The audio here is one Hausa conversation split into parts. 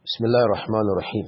بسم الله الرحمن الرحيم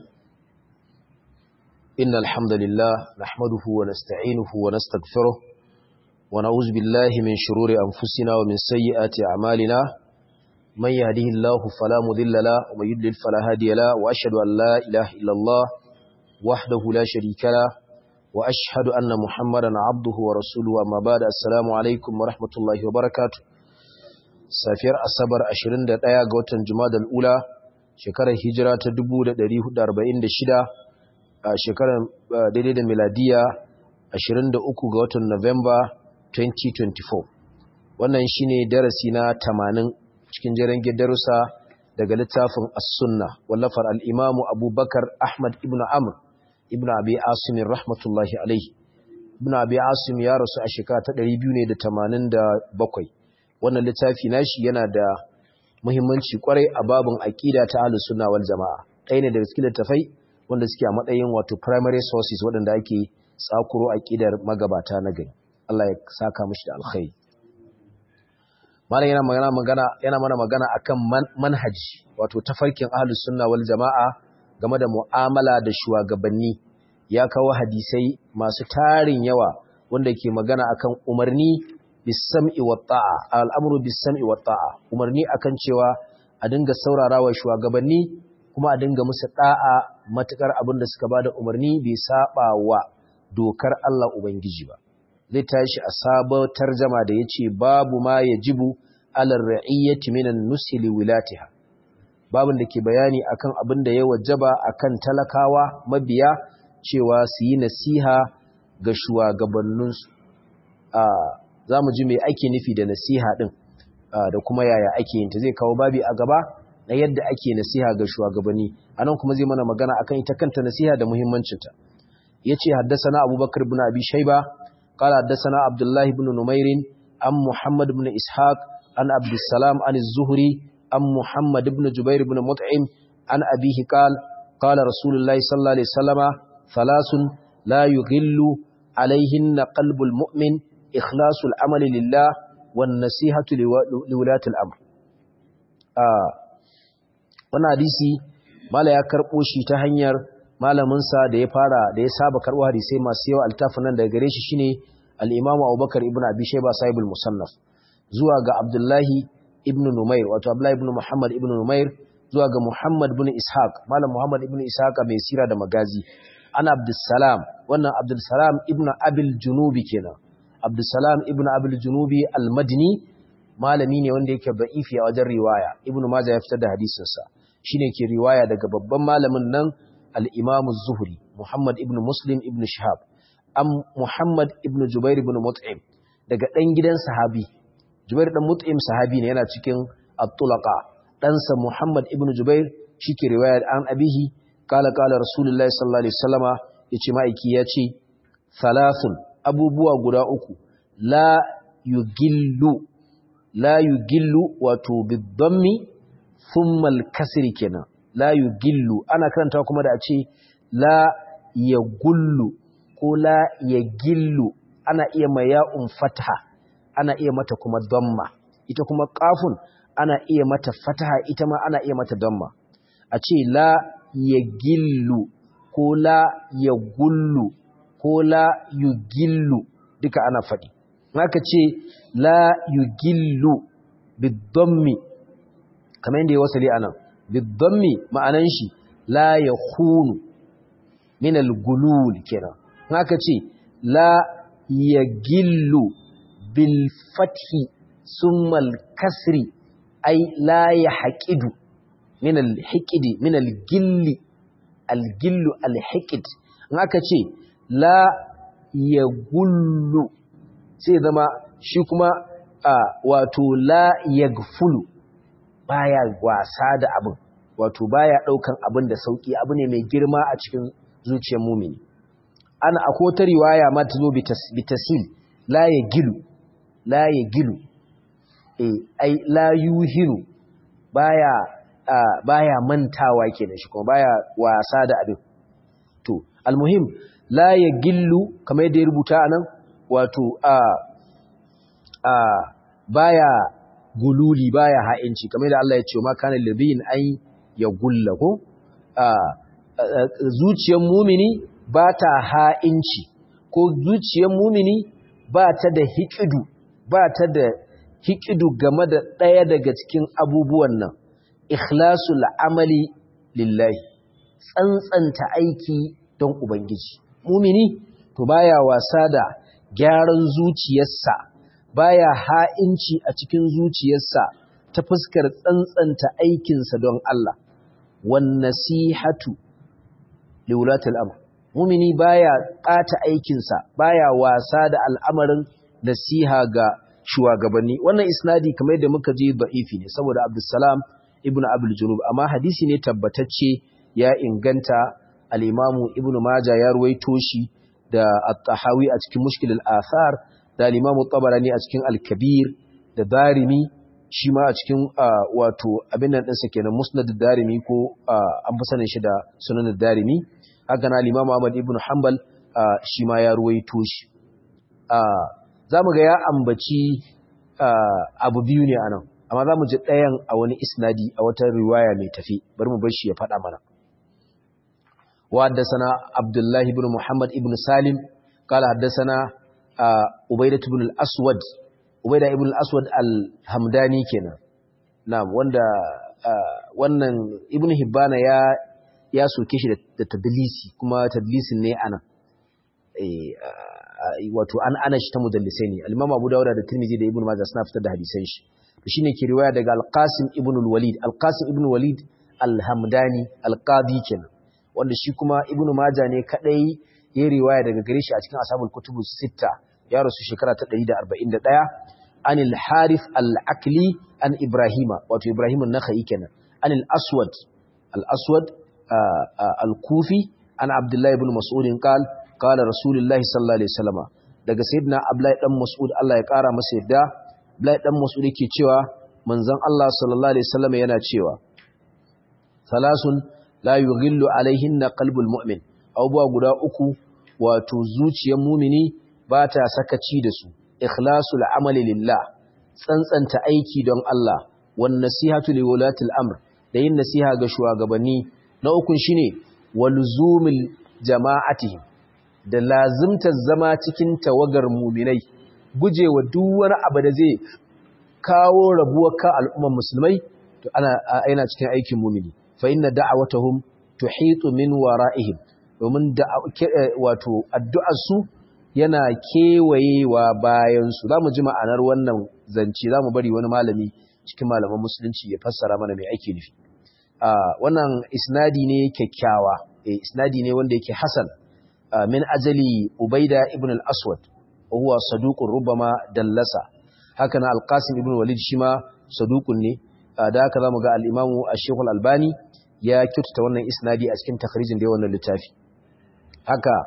إن الحمد لله نحمده ونستعينه ونستغفره ونعوذ بالله من شرور أنفسنا ومن سيئات أعمالنا من يهده الله فلا مذل له ومن يضلل فلا هادي له وأشهد أن لا إله إلا الله وحده لا شريك له وأشهد أن محمدا عبده ورسوله أما بعد السلام عليكم ورحمة الله وبركاته safiyar asabar 21 ga watan jumadal ula shekarar hijira ta 1446 a shekarar daidai da miladiya 23 ga watan Nuwamba 2024 wannan shine darasi na 80 cikin jiran darussa daga littafin as-sunna wallafar al-imamu abubakar ahmad ibn amr ibn abi asim rahmatullahi alaihi ibn abi asim ya rasu a shekara ta 287 wannan littafi nashi yana da muhimmanci kwarai a babin aqida ta ahlus sunna wal jamaa ɗaya ne daga cikin littafai wanda suke a matsayin wato primary sources waɗanda ake tsakuro aqidar magabata na gari Allah ya saka mishi da alkhairi malam yana magana magana yana mana magana akan manhaji wato tafarkin ahlus sunna wal jamaa game da mu'amala da shugabanni ya kawo hadisai masu tarin yawa wanda ke magana akan umarni bisam'i wa ta'a al'amru bisam'i wa ta'a umarni akan cewa a dinga saurarawa shugabanni kuma a dinga musu da'a matukar abin da suka bada umarni bai saba wa dokar Allah ubangiji ba zai tashi a sabon tarjama da yace babu ma yajibu alal ra'iyyati minan nusli wilatiha babin da ke bayani akan abin da ya wajaba akan talakawa mabiya cewa su yi nasiha ga shugabanninsu a za mu ji mai ake nufi da nasiha ɗin da kuma yaya ake yin ta zai kawo babi a gaba na yadda ake nasiha ga shugabanni a nan kuma zai mana magana akan ita kanta nasiha da muhimmancinta ya ce haddasana abubakar bin abi shaiba kala haddasana abdullahi bin numairin an muhammad bin ishaq an abdussalam an zuhuri an muhammad bin jubair bin mut'im an abihi qal qala rasulullahi sallallahu alaihi wasallama thalathun la yughillu alaihinna qalbul mu'min إخلاص العمل لله والنصيحة لولاة الأمر wannan hadisi mala ya karɓo shi ta hanyar malaminsa da ya fara da ya saba karɓo hadisai masu yawa altafin nan daga gare shi shine al-Imam Abubakar ibn Abi Shayba sahibul musannaf zuwa ga Abdullahi ibn Numair wato Abdullahi ibn Muhammad ibn Numair zuwa ga Muhammad ibn Ishaq malam Muhammad ibn Ishaq mai sira da magazi ana Abdussalam wannan Abdussalam ibn Abil Junubi kenan Abdulsalam ibn Abil Junubi al-Madini malami ne wanda yake da'ifi a wajen riwaya Ibn Majah ya fitar da hadisin sa shine ke riwaya daga babban malamin nan al-Imam az-Zuhri Muhammad ibn Muslim ibn Shihab am Muhammad ibn Jubair ibn Mut'im daga dan gidan sahabi Jubair dan Mut'im sahabi ne yana cikin at-Tulaqa ɗansa Muhammad ibn Jubair shike riwaya an abihi kala kala Rasulullahi sallallahu alaihi wasallama yace ma'aiki yace thalathun abubuwa guda uku la yugillu la yugillu wato bidammi thumma al-kasri kenan la yugillu ana karanta kuma da a ce la yagullu ko la yagillu ana iya mai ya'un fataha ana iya mata kuma damma ita kuma qafun ana iya mata fataha ita ma ana iya mata damma a ce la yagillu ko la yagullu ko la yugillu duka ana faɗi haka ce la yugillu bidammi kamar yadda ya wasali anan bidammi ma'anan shi la yakhunu min al-gulul kenan haka ce la yagillu bil fathi summa al-kasri ay la yahqidu min al-hiqdi min al-gilli al-gillu al-hiqd haka ce la ya gullu sai zama shi kuma a wato la ya gfulu baya wasa da abin wato baya daukan abin da sauki abu ne mai girma a cikin zuciyar mumini ana akwai ta riwaya ma ta zo bitasil la ya gilu la ya gilu eh ai la yuhinu baya baya mantawa kenan shi kuma baya wasa da abin to almuhim la ya gillu kamar yadda ya rubuta anan wato a a baya gululi baya ha'inci kamar yadda Allah ya ce ma kana libiyin ay ya gulla ko zuciyar mumini ba ta ha'inci ko zuciyar mumini ba ta da hikidu ba ta da hikidu game da ɗaya daga cikin abubuwan nan ikhlasul amali lillahi tsantsanta aiki don ubangiji mumini to baya wasa da gyaran zuciyarsa baya ha'inci a cikin zuciyarsa ta fuskar tsantsanta aikinsa don Allah wan nasihatu liwulatul amr mumini baya ƙata aikinsa baya wasa da al'amarin nasiha ga shugabanni wannan isnadi kamar yadda muka ji da'ifi ne saboda Abdulsalam ibn Abdul Junub amma hadisi ne tabbatacce ya inganta al-Imamu Ibn Majah ya ruwaito shi da At-Tahawi a cikin Mushkil al-Athar da al-Imamu Tabarani a cikin Al-Kabir da Darimi shi ma a cikin wato abin nan ɗinsa kenan Musnad Darimi ko an fi sanin shi da Sunan Darimi haka na Imam Ahmad ibn Hanbal shi ma ya ruwaito shi za mu ga ya ambaci abu biyu ne anan amma za mu ji ɗayan a wani isnadi a wata riwaya mai tafi bari mu bar shi ya faɗa mana wa haddasana Abdullahi ibn Muhammad ibn Salim qala haddasana Ubaidah ibn al-Aswad Ubaidah ibn al-Aswad al-Hamdani kenan na'am wanda wannan Ibn Hibbana ya ya soke shi da tadlisi kuma tadlisin ne ana wato an ana shi ta mudallisai ne al-Imam Abu Dawud da Tirmidhi da Ibn Majah suna fitar da hadisan shi to shine ke riwaya daga Al-Qasim ibn al-Walid Al-Qasim ibn Walid al-Hamdani al-Qadi kenan wanda shi kuma Ibn Majah ne kadai ya riwaya daga gare shi a cikin Ashabul Kutubu Sitta ya rasu shekara ta 141 an al-Harith al-Akli an Ibrahima wato Ibrahim an-Nakhai kenan an al-Aswad al-Aswad al-Kufi an Abdullah ibn Mas'ud qal qala Rasulullahi sallallahu alaihi wasallam daga sayyidina Abdullah dan Mas'ud Allah ya kara masa yadda Abdullah dan Mas'ud yake cewa manzon Allah sallallahu alaihi wasallam yana cewa salasun la yughillu alaihinna qalbul mu'min abubuwa guda uku wato zuciyar mumini ba ta sakaci da su ikhlasul amali lillah tsantsanta aiki don Allah wan nasihatu liwulatil amr da yin nasiha ga shugabanni na ukun shine walzumil jama'atihim da lazimtar zama cikin tawagar muminai gujewa duk wani abu da zai kawo rabuwar kan al'umman musulmai to ana yana cikin aikin mumini fa inna da'awatahum tuhitu min wara'ihim domin da wato addu'ar su yana kewayewa bayan su zamu ji ma'anar wannan zance zamu bari wani malami cikin malaman musulunci ya fassara mana mai ake nufi wannan isnadi ne kyakkyawa isnadi ne wanda yake hasan min ajali ubaida ibn al-aswad huwa saduqun rubama dallasa haka na al-qasim ibn walid shima saduqun ne da haka zamu ga al-imamu ash-shaykh al-albani ya kyautata wannan isnadi a cikin takhrijin da wannan littafi haka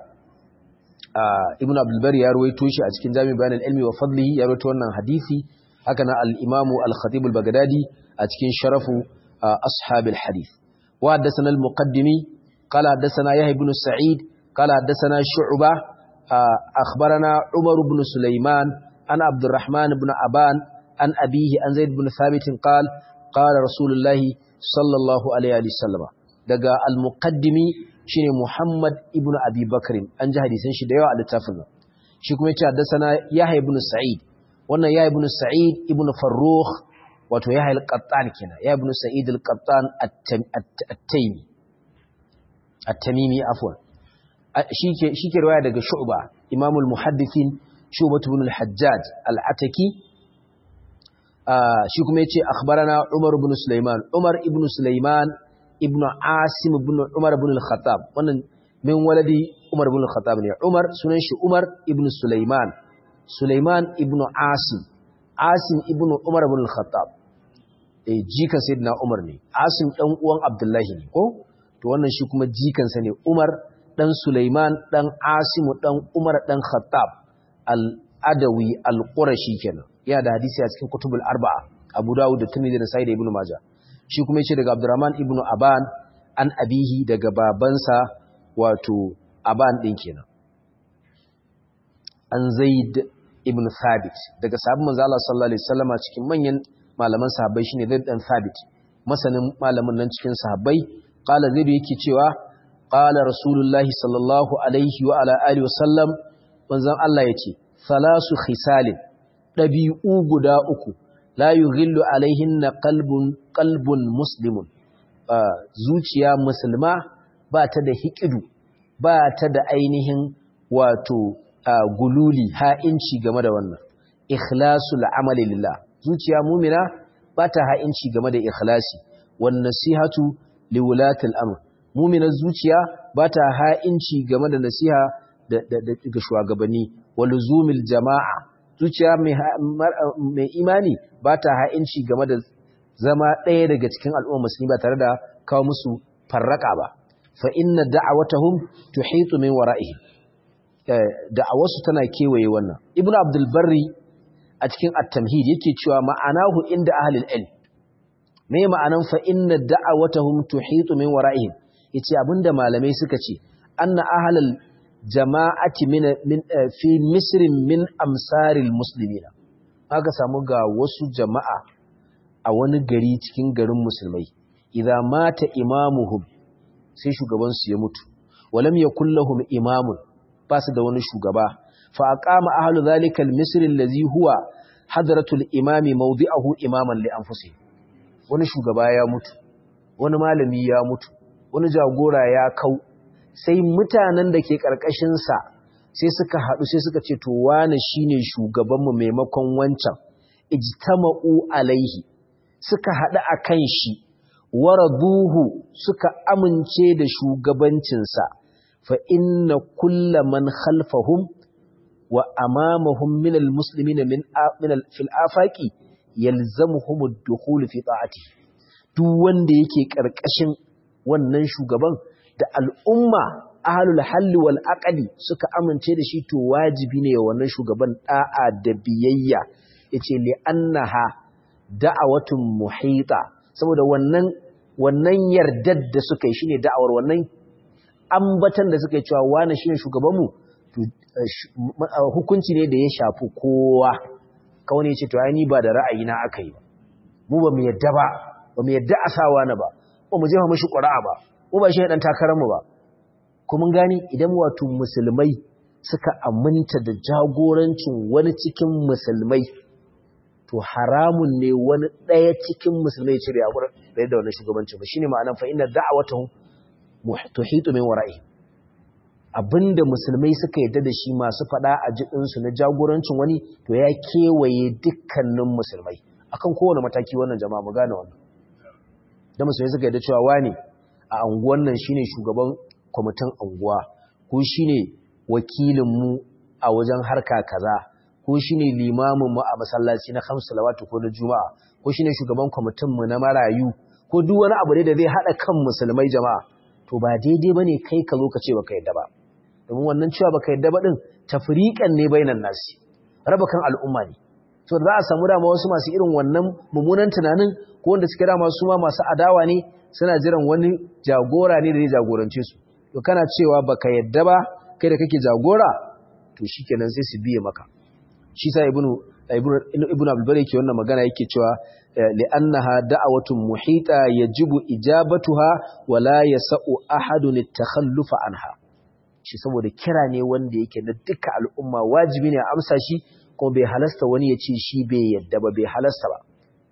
ibn abdul bari ya ruwaito shi a cikin jami bayan al-ilmi wa fadlihi ya ruwaito wannan hadisi haka na al-imamu al-khatib al-baghdadi a cikin sharafu ashab al-hadith wa haddathana al-muqaddimi qala haddathana yahya ibn sa'id qala haddathana shu'bah akhbarana umar ibn sulaiman an abdurrahman ibn aban an abihi an zaid ibn thabit qala qala rasulullahi sallallahu alaihi wasallam daga al-muqaddimi shine Muhammad ibn Abi Bakr an ji hadisan shi da yawa a littafin nan shi kuma yace haddathana Yahya ibn Sa'id wannan Yahya ibn Sa'id ibn Farrukh wato Yahya al-Qattan kenan Yahya ibn Sa'id al-Qattan at-Taymi at-Tamimi afwan shike shike riwaya daga Shu'ba Imam al-Muhaddithin Shu'bah ibn al-Hajjaj al-Ataki shi kuma yace akhbarana Umar ibn Sulaiman Umar ibn Sulaiman ibn Asim ibn Umar ibn al-Khattab wannan min waladi Umar ibn al-Khattab ne Umar sunan shi Umar ibn Sulaiman Sulaiman ibn Asim Asim ibn Umar ibn al-Khattab eh jikan sayyidina Umar ne Asim dan uwan Abdullahi ne ko to wannan shi kuma jikan sa ne Umar dan Sulaiman dan Asim dan Umar dan Khattab al-Adawi al-Qurashi kenan yana da hadisi a cikin kutubul arba'a Abu Dawud da Tirmidhi da Sahih Ibn Majah shi kuma yace daga Abdurrahman ibn Aban an abihi daga babansa wato Aban din kenan an Zaid ibn Thabit daga sahabban manzo Allah sallallahu alaihi wasallama cikin manyan malaman sahabbai shine Zaid dan Thabit masanin malamin nan cikin sahabbai qala zaidu yake cewa qala rasulullahi sallallahu alaihi wa ala alihi wasallam manzon Allah yace salasu khisalin dabi'u guda uku la yughillu alaihinna qalbun qalbun muslimun zuciya musulma ba ta da hikidu ba ta da ainihin wato gululi ha'inci game da wannan ikhlasul amali lillah zuciya mumina ba ta ha'inci game da ikhlasi wan nasihatu liwulatil amr muminar zuciya ba ta ha'inci game da nasiha ga shugabanni waluzumil jama'a zuciya mai imani ba ta ha'inci game da zama ɗaya daga cikin al'umma musulmi ba tare da kawo musu farraka ba fa inna da'awatahum tuhitu min wara'ihim da'awarsu tana kewaye wannan ibnu abdul barri a cikin at-tamhid yake cewa ma'anahu inda ahlul ilm me ma'anan fa inna da'awatahum tuhitu min wara'ihim yace abinda malamai suka ce anna ahlul jama'ati min min fi misr min amsaril muslimina aka samu ga wasu jama'a a wani gari cikin garin musulmai idza mata imamuhum sai shugaban su ya mutu walam yakul lahum imamun ba su da wani shugaba fa aqama ahlu zalika al-misr allazi huwa hadratul imami mawdi'ahu imaman li anfusihim wani shugaba ya mutu wani malami ya mutu wani jagora ya kau sai mutanen da ke karkashin sa sai suka hadu sai suka ce to wani shine shugaban mu maimakon wancan ijtama'u alaihi suka hadu akan shi waraduhu suka amince da shugabancinsa fa inna kulla man khalfahum wa amamahum min almuslimina min min fil afaqi yalzamuhum ad-dukhul fi ta'ati duk wanda yake karkashin wannan shugaban da al'umma ahlul halli wal aqli suka amince da shi to wajibi ne wannan shugaban da'a da biyayya yace li annaha da'awatun muhita saboda wannan wannan yardar da suka yi shine da'awar wannan ambatan da suka yi cewa wani shine shugabanmu to hukunci ne da ya shafi kowa kawai ne ce to ai ni ba da ra'ayi na aka yi ba mu ba mu yadda ba ba mu yadda a sa wani ba ba mu jefa mashi ƙura'a ba mu ba shi dan takarar mu ba kuma gani idan wato musulmai suka aminta da jagorancin wani cikin musulmai to haramun ne wani ɗaya cikin musulmai ya cire abu da wannan shugabancin ba shine ma'anar fa inna da'awatuhum tuhitu min wara'i abinda musulmai suka yadda da shi masu fada a jidin su na jagorancin wani to ya kewaye dukkanin musulmai akan kowane mataki wannan jama'a mu gane wannan da musulmai suka yadda cewa wani a anguwan nan shine shugaban kwamitin anguwa ko shine wakilin mu a wajen harka kaza ko shine limamin mu a masallaci na khamsu salawatu ko na juma'a ko shine shugaban kwamitin mu na marayu ko duk wani abu ne da zai hada kan musulmai jama'a to ba daidai bane kai ka zo ka ce baka yadda ba domin wannan cewa baka yadda ba din tafriqan ne bainan nasi raba kan al'umma ne to za a samu dama wasu masu irin wannan mummunan tunanin ko wanda suke dama su ma masu adawa ne suna jiran wani jagora ne da zai jagorance su to kana cewa baka yadda ba kai da kake jagora to shikenan sai su biye maka shi sa ibnu ibnu abdul bari ke wannan magana yake cewa li'annaha da'awatun muhita yajibu ijabatuha wa la yas'u ahadun at-takhallufa anha shi saboda kira ne wanda yake na duka al'umma wajibi ne a amsa shi kuma bai halasta wani ya ce shi bai yadda ba bai halasta ba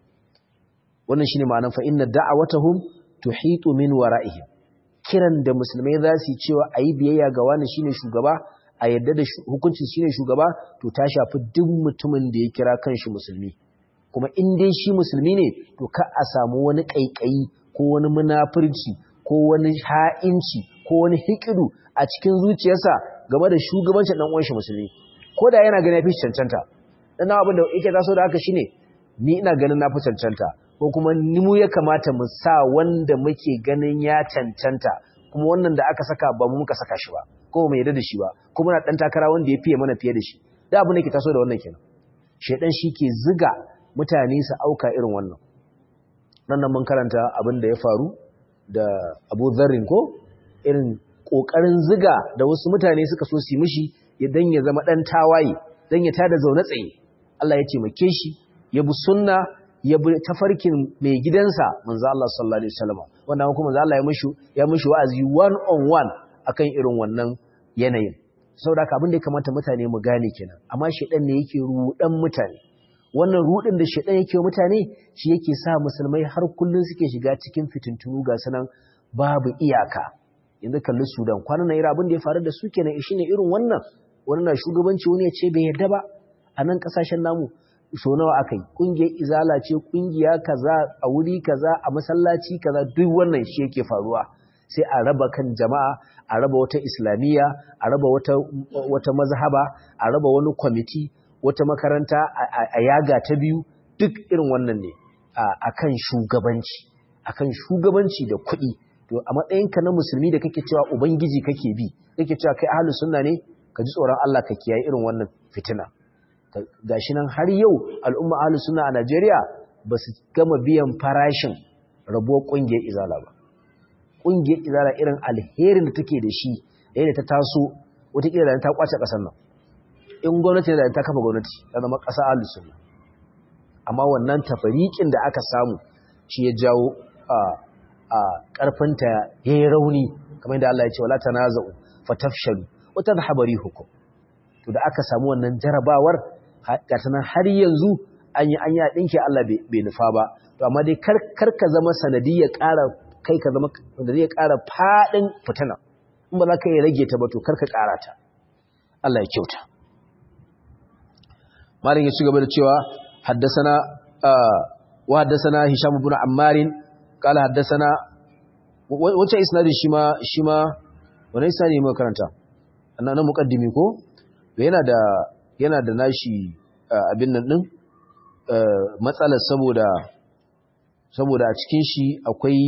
wannan shine ma'anar fa inna da'awatahum tuhitu min wara'ihim kiran da musulmai za su yi cewa ayi biyayya ga wani shine shugaba a yadda da hukuncin shine shugaba to ta shafi duk mutumin da ya kira kanshi musulmi kuma in dai shi musulmi ne to ka a samu wani kaikayi ko wani munafurci ko wani ha'inci ko wani hikidu a cikin zuciyarsa game da shugabancin dan uwan shi musulmi ko da yana ganin yafi cancanta dan abin da yake taso da haka shine ni ina ganin na fi cancanta ko kuma ni mu ya kamata mu sa wanda muke ganin ya cancanta kuma wannan da aka saka ba mu muka saka shi ba ko mu yarda da shi ba ko muna dan takara wanda ya fiye mana fiye da shi da abin da ke taso da wannan kenan shedan shi ke ziga mutane su auka irin wannan nan nan mun karanta abin da ya faru da Abu Dharrin ko irin kokarin ziga da wasu mutane suka so su yi mishi dan ya zama dan tawaye dan ya tada zaune tsaye Allah ya taimake shi ya bi sunna ya bi tafarkin mai gidansa manzo Allah sallallahu alaihi wasallam wannan kuma za Allah ya mishi ya mishi wa'azi one on one akan irin wannan yanayin saboda haka abin da ya kamata mutane mu gane kenan amma shedan ne yake rudan mutane wannan rudin da shedan yake mutane shi yake sa musulmai har kullun suke shiga cikin fitintunu ga sanan babu iyaka yanzu kalli Sudan kwanan nan irin abin da ya faru da su kenan shine irin wannan wani na shugabanci wani ya ce bai yarda ba a nan kasashen namu so nawa aka yi ƙungiyar izala ce ƙungiya kaza a wuri kaza a masallaci kaza duk wannan shi yake faruwa sai a raba kan jama'a a raba wata islamiyya a raba wata, wata mazhaba a raba wani kwamiti wata makaranta a yaga ta biyu duk irin wannan ne a kan shugabanci a kan shugabanci da kuɗi to a matsayinka na musulmi da kake cewa ubangiji kake bi kake cewa kai ahlus sunna ne ka ji tsoron Allah ka kiyaye irin wannan fitina gashi nan har yau al'umma ahlus sunna a Najeriya ba su gama biyan farashin rabuwar kungiyar izala ba kungiyar izala irin alherin da take da shi yayin da ta taso wata kila da ta kwace kasar nan in gwamnati da ta kafa gwamnati ta zama kasa ahlus sunna amma wannan tafarikin da aka samu shi ya jawo a a karfinta yayi rauni kamar yadda Allah ya ce wala tanaza'u fatafshalu wa tadhhabu hukum to da aka samu wannan jarabawar gata nan har yanzu an yi an yi ɗinki Allah bai nufa ba to amma dai kar ka zama sanadiyya ƙara kai ka zama sanadiyya ƙara faɗin fitina in ba za ka yi rage ta ba to kar ka ƙara ta Allah ya kyauta malin ya ci gaba da cewa haddasana wa haddasana hisham ibn ammar qala haddasana wancan isnadin shi ma shi ma wannan isnadin mu karanta annan muqaddimi ko yana da yana da nashi abin nan din matsalar saboda saboda a cikin shi akwai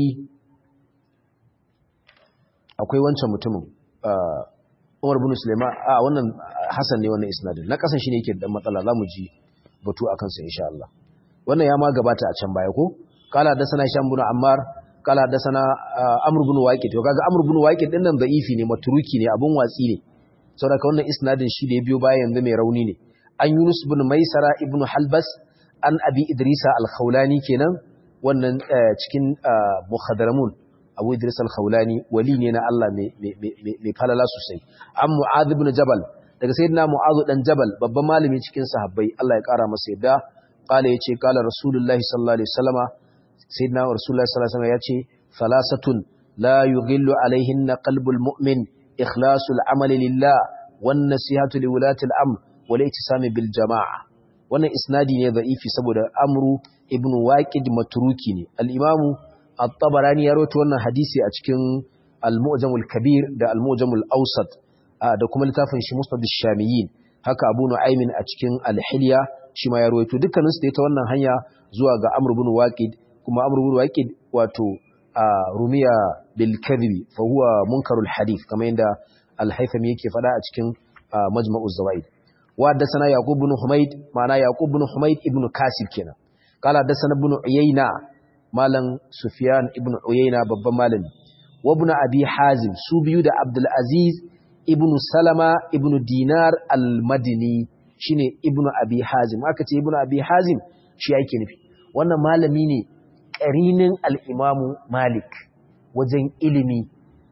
akwai wancan mutumin Umar bin Sulaiman a wannan Hassan ne wannan isnadin na kasan shi ne yake da matsala zamu ji batu akan sa insha Allah wannan ya ma gabata a can baya ko kala da sana Hisham bin Ammar kala da sana Amr bin Waqid to kaga Amr bin Waqid din nan da'ifi ne maturuki ne abun watsi ne saboda wannan isnadin shi da ya biyo baya yanzu mai rauni ne an Yunus bin Maisara ibn Halbas an Abi Idrisa al-Khawlani kenan wannan cikin Mukhadaramun Abu Idris al-Khawlani wali ne na Allah mai falala sosai an Mu'adh ibn Jabal daga sayyidina Mu'adh dan Jabal babban malami cikin sahabbai Allah ya kara masa yadda qala yace qala Rasulullahi sallallahu alaihi wasallama sayyidina Rasulullahi sallallahu alaihi wasallama yace salasatun la yughillu alaihinna qalbul mu'min ikhlasul amali lillah wan nasihatu liwulati al-amr wal ittisami bil jama'a wannan isnadi ne da'ifi saboda amru ibn waqid matruki ne al-imamu at-tabarani ya rawaito wannan hadisi a cikin al-mu'jam al-kabir da al-mu'jam al-awsat da kuma littafin shi musnad ash-shamiyyin haka abu nu'aymin a cikin al-hilya shi ma ya rawaito dukkanin su da ta wannan hanya zuwa ga amr ibn waqid kuma amr ibn waqid wato rumiya bil kadhibi fa huwa munkarul hadith kamar yadda al-haythami yake fada a cikin majma'uz zawaid wa haddathana yaqub ibn humayd ma'ana yaqub ibn humayd ibn kasir kenan qala haddathana ibn uyayna malam sufyan ibn uyayna babban malami wa ibn abi hazim su biyu da abdul aziz ibn salama ibn dinar al-madini shine ibn abi hazim aka ce ibn abi hazim shi yake nufi wannan malami ne ƙarinin al'imamu Malik wajen ilimi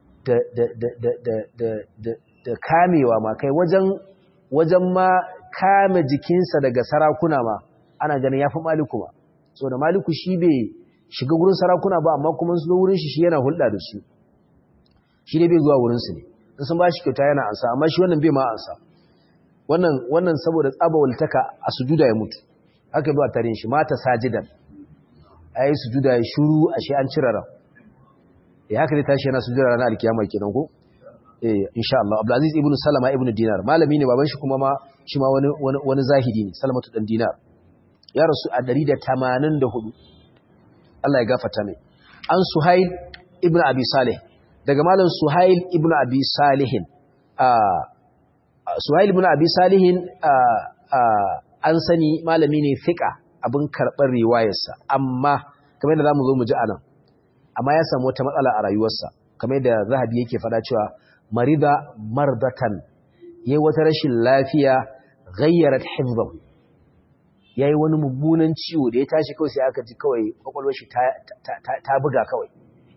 da kamewa ma kai wajen ma kame jikinsa daga sarakuna ma ana ganin ya fi Maliku ba. So da Maliku shi bai shiga wurin sarakuna ba amma kuma su wurin shi shi yana hulɗa da su. Shi ne bai zuwa wurinsu ne, in sun ba shi kyauta yana ansa, amma shi wannan bai ma ansa. Wannan saboda tsaba waltaka a sujuda ya mutu, haka zuwa tarin shi, mata sajidan. a yi sujuda ya shuru a shi an cire ran ya haka zai tashi yana sujuda ranar alkiyama kenan ko eh insha Allah Abdulaziz ibn Salama ibn Dinar malami ne baban shi kuma ma shi ma wani wani zahidi ne Salamatu dan Dinar ya rasu a 184 Allah ya gafarta mai an Suhail ibn Abi Salih daga malam Suhail ibn Abi Salih a Suhail ibn Abi Salih an sani malami ne fiqa abin karɓar riwayarsa amma kamar yadda za mu zo mu ji a nan amma ya samu wata matsala a rayuwarsa kamar yadda zahabi yake faɗa cewa marida mardatan yayi wata rashin lafiya ghayyarat hifzahu yayi wani mummunan ciwo da ya tashi kawai sai aka ji kawai kwakwalwar shi ta buga kawai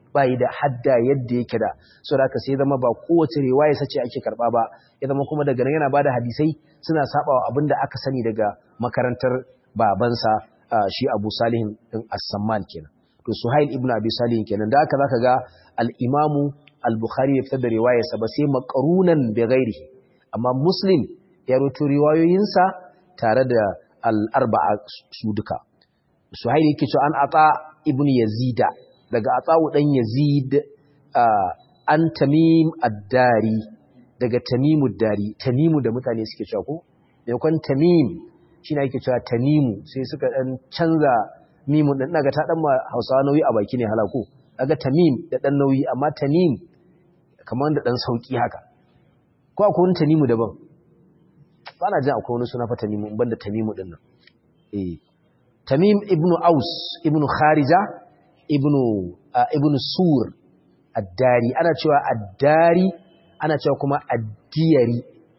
bayi da hadda yadda yake da so da sai zama ba kowace riwaya sace ake karba ba ya zama kuma daga nan yana bada hadisai suna sabawa abinda aka sani daga makarantar babansa shi Abu Salih din As-Samman kenan to Suhail ibn Abi Salih kenan da haka zaka ga al-Imam al-Bukhari ya fitar da riwayarsa ba sai maqrunan bi ghairihi amma Muslim ya rawaito riwayoyinsa tare da al-arba'a su duka Suhail yake cewa an ata ibn Yazida daga Ata'u dan Yazid an Tamim ad-Dari daga Tamim ad-Dari Tamimu da mutane suke cewa ko maimakon Tamim shine ake cewa Tamimu sai suka dan canza mimun din daga ta dan ma Hausawa nauyi a baki ne halako daga Tamim da dan nauyi amma Tamim kamar da dan sauki haka ko akwai wani Tamimu daban ba na jin akwai wani suna fa Tamimu banda Tamimu din nan eh Tamim ibn Aus ibn Kharija ibn uh, ibn Sur ad-Dari ana cewa ad-Dari ana cewa kuma ad-Diyari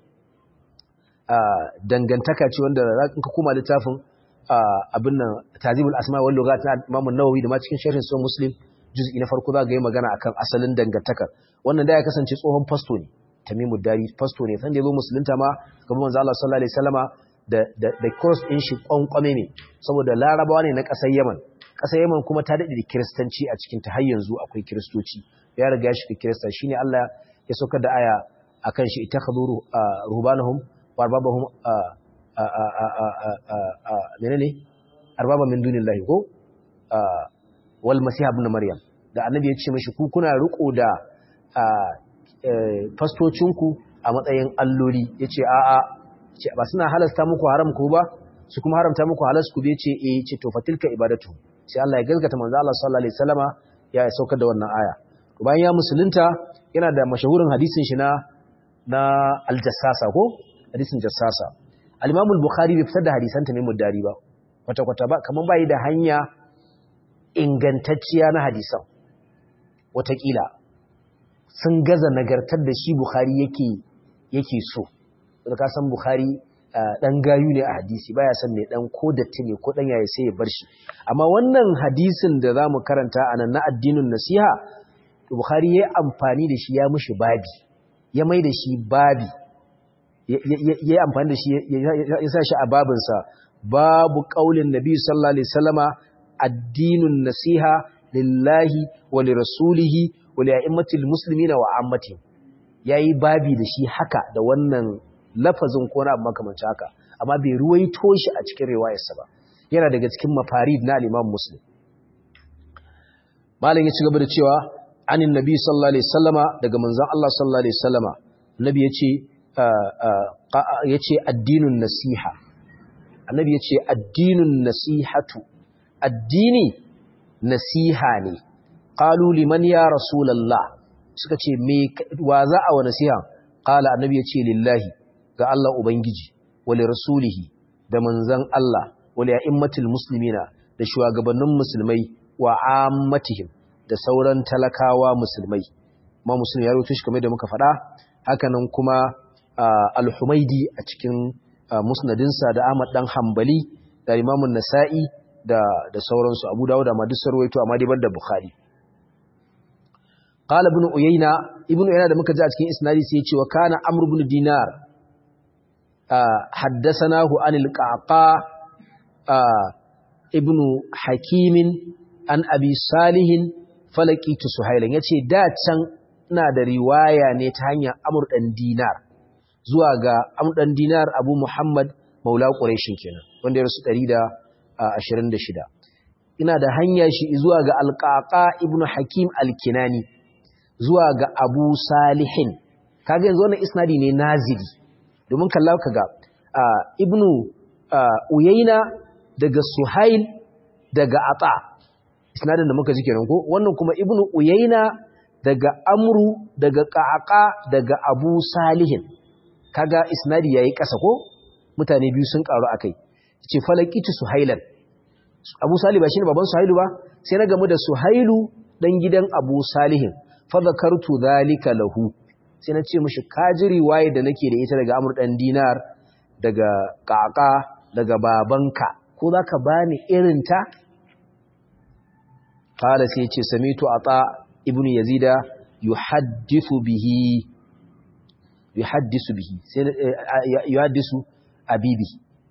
uh, dangantaka ce wanda in ka koma littafin uh, abin nan Tazibul Asma wal Lughat na Imam an-Nawawi da ma cikin sharhin Sahih Muslim juz'i na farko za ga yi magana akan asalin dangantakar wannan da ya kasance tsohon fasto ne Tamimu Dari fasto ne san da yazo musulunta ma gaban manzo Allah sallallahu alaihi wasallama da cross ɗin shi ƙwanƙwame ne saboda larabawa ne na ƙasar yaman ƙasar yaman kuma ta daɗe da kiristanci a cikin ta har yanzu akwai kiristoci ya riga ya shiga kirista shi ne allah ya saukar da aya a kan shi ita ka zuru rubanahum wa arbabahum mene ne arbaba min dunin lahi ko wal masiha ibn maryam da annabi ya ce mashi ku kuna riko da fastocinku a matsayin alloli ya ce a'a ba suna halasta muku haram ku ba su kuma haramta muku halas ku bai ce eh ce to fatilka ibadatu sai Allah ya gaskata manzo Allah sallallahu alaihi wasallama ya saukar da wannan aya to bayan ya musulunta yana da mashahurin hadisin shi na na al-jassasa ko hadisin jassasa al-Imam al-Bukhari bai fitar da hadisan ta ne muddari ba kwata kwata ba kaman bai da hanya ingantacciya na hadisan watakila sun gaza nagartar da shi Bukhari yake yake so da ka san Bukhari dan gayu ne a hadisi baya san mai dan ko datti ne ko dan yayi sai ya bar shi amma wannan hadisin da zamu karanta anan na addinin nasiha Bukhari yayi amfani da shi ya mushi babi ya mai da shi babi yayi amfani da shi ya sa shi a babin sa babu qaulin nabi sallallahu alaihi wasallama addinun nasiha lillahi wa lirasulihi wa li'immatil muslimina wa ammati yayi babi da shi haka da wannan lafazin ko na makamancin haka amma bai ruwaito shi a cikin riwayarsa ba yana daga cikin mafarid na al-Imam Muslim malam ya ci gaba da cewa anin nabi sallallahu alaihi wasallama daga manzon Allah sallallahu alaihi wasallama nabi yace yace addinun nasiha annabi yace addinun nasihatu addini nasiha ne qalu liman ya rasulullah suka ce me wa za a wa nasiha qala annabi yace lillahi ga Allah Ubangiji, wale rasulihi da manzan Allah, wale a'immatul muslimina da shugabannin musulmai wa ammatihim da sauran talakawa musulmai. Ma musulmi ya rutu shi kamar da muka faɗa, hakanan kuma al-Humaidi a cikin musnadinsa da Ahmad dan Hambali da Imamun Nasa'i da da sauransu Abu Dawud da Madisar Waito amma dai da Bukhari. قال ابن عيينة ابن عيينة da muka ji a cikin isnadi sai ya ce wa kana Amr ibn Dinar حدثناه عن القعقاع ابن حكيم عن أبي صالح فلقيت سهيلا yace da can ina da riwaya ne ta hanyar Amr dan Dinar zuwa ga Amr dan Dinar Abu Muhammad Maula Quraishin kenan wanda ya rasu 126 ina da hanya shi zuwa ga Al-Qaqa ibn Hakim Al-Kinani zuwa ga Abu Salihin kaga yanzu wannan isnadi ne nazili domin kalla ka ga ibnu uyaina daga suhail daga ata isnadin da muka ji kenan ko wannan kuma ibnu uyaina daga amru daga qaqa daga abu salihin kaga isnadi yayi kasa ko mutane biyu sun karu akai ce falakitu suhailan abu salih ba shine baban suhailu ba sai na gamu da suhailu dan gidan abu salihin fa zakartu dhalika lahu sai na ce mashi kaji riwaye da nake da ita daga amur ɗan dinar daga ƙaƙa daga babanka ko za ka ba ni irinta? Kala sai ce samitu a ta ibn yazida yuhaddithu bihi yuhaddisu bihi sai yuhaddisu abibi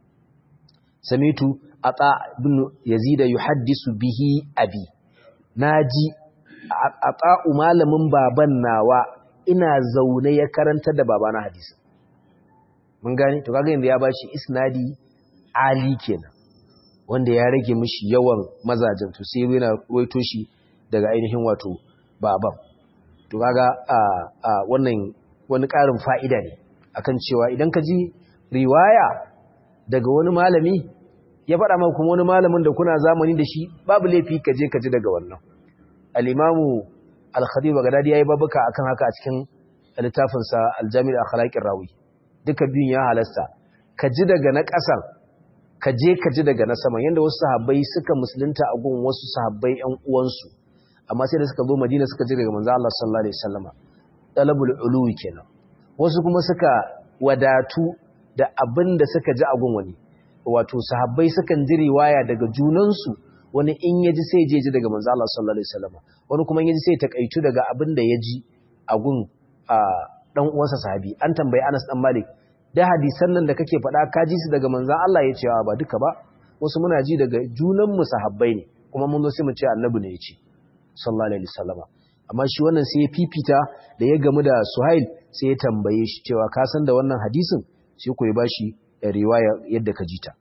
samitu ata ibn yazida yuhaddisu bihi abi naji ata'u malamin baban nawa ina zaune ya karanta da babana hadisi mun gane to kaga yanzu ya bashi isnadi ali kenan wanda ya rage mishi yawan mazajen to sai yana ruwaito shi daga ainihin wato baban to kaga a a wannan wani ƙarin fa'ida ne akan cewa idan ka ji riwaya daga wani malami ya faɗa maka kuma wani malamin da kuna zamani da shi babu laifi ka je ka ji daga wannan al-imamu al-khatib bagdadi yayi babuka akan haka a cikin littafin sa al-jami' al-akhlaqir rawi duka biyun ya halasta ka ji daga na ƙasan ka je ka ji daga na saman yanda wasu sahabbai suka musulunta a gun wasu sahabbai ƴan uwansu amma sai da suka zo Madina suka ji daga manzo Allah sallallahu alaihi wasallama talabul uluwi kenan wasu kuma suka wadatu da abin da suka ji a gun wani wato sahabbai sukan ji riwaya daga junansu wani in ya ji sai je ji daga manzo Allah sallallahu alaihi wasallam wani kuma in ya ji sai takaitu daga abin da ya ji a gun dan uwansa sahabi an tambayi Anas dan Malik da hadisan nan da kake faɗa ka ji su daga manzo Allah ya ce ba duka ba wasu muna ji daga junan mu sahabbai ne kuma mun zo sai mu ce annabi ne ya ce sallallahu alaihi wasallam amma shi wannan sai ya fifita da ya gamu da Suhail sai ya tambaye shi cewa ka san da wannan hadisin sai ku ya bashi riwaya yadda ka jita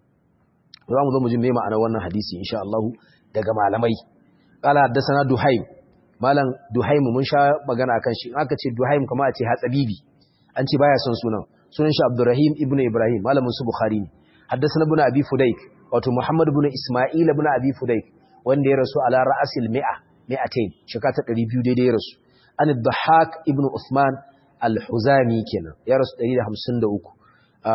za mu zo mu ji me ma'anar wannan hadisi insha Allah daga malamai qala haddathana duhaim malam duhaim mun sha magana akan shi aka ce duhaim kuma a ce hatsabibi an ce baya son sunan sunan shi abdurrahim ibnu ibrahim malamin su bukhari ne haddathana ibn abi fudaik wato muhammad ibn isma'il ibn abi fudaik wanda ya rasu ala ra'asil mi'a mi'atain shekara ta 200 daidai ya rasu an dhahak ibn usman al-huzami kenan ya rasu 153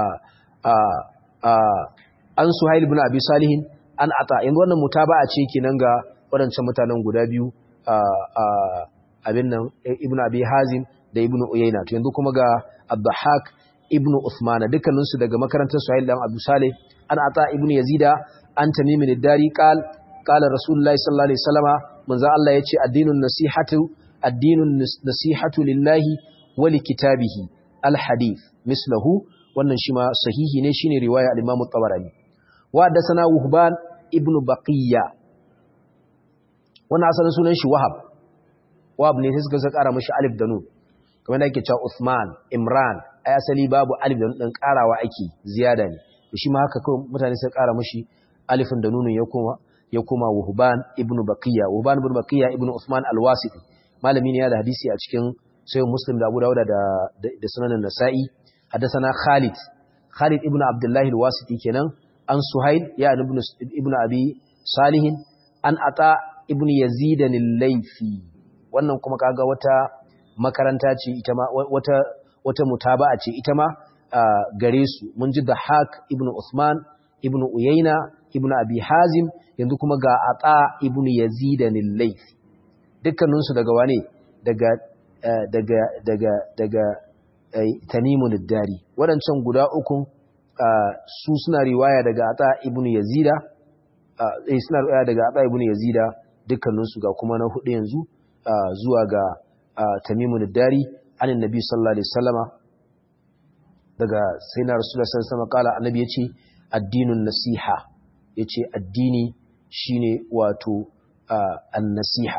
an suhail ibn abi salihin an ata yanzu wannan mutaba'a ce kenan ga waɗancan mutanen guda biyu abin nan ibn abi hazim da ibn uyayna to yanzu kuma ga abdahak ibn usman dukkanin su daga makarantar suhail dan abu salih an ata ibn yazida an tamim ad-dari qal qala rasulullahi sallallahu alaihi wasallama manzo Allah yace addinun nasihatu addinun nasihatu lillahi wa likitabihi al-hadith mislahu wannan shi ma sahihi ne shine riwaya al-Imam at-Tabarani wa hadathana Wuhban ibn Baqiya wannan asalin sunan shi Wahab Wahab ne sai suka saka kara mishi alif da nun kamar da ake cewa Uthman Imran ai asali babu alif da nun din karawa ake ziyada ne to shi ma haka kawai mutane suka kara mishi alifin da nunun ya koma ya koma Wuhban ibn Baqiya Wuhban ibn Baqiya ibn Uthman al-Wasiti malami ne ya da hadisi a cikin sayyid Muslim da Abu Dawud da da sunan Nasa'i حدثنا خالد خالد ابن عبد الله الواسطي kenan an suhail ya ibn ibn abi salih an ata ibn yazid al-laythi wannan kuma kaga wata makaranta ce ita ma wata wata mutaba'a ce ita ma gare su mun ji da haq ibn usman ibn uyayna ibn abi hazim yanzu kuma ga ata ibn yazid al-laythi dukkaninsu daga wane daga daga daga daga tamimun dari waɗancan guda ukun su suna riwaya daga ata ibnu yazida eh suna riwaya daga ata ibnu yazida dukkaninsu ga kuma na hudu yanzu zuwa ga tamimun dari anin nabi sallallahu alaihi wasallama daga sayyidina rasulullah sallallahu alaihi wasallam kala annabi yace addinun nasiha yace addini shine wato an-nasiha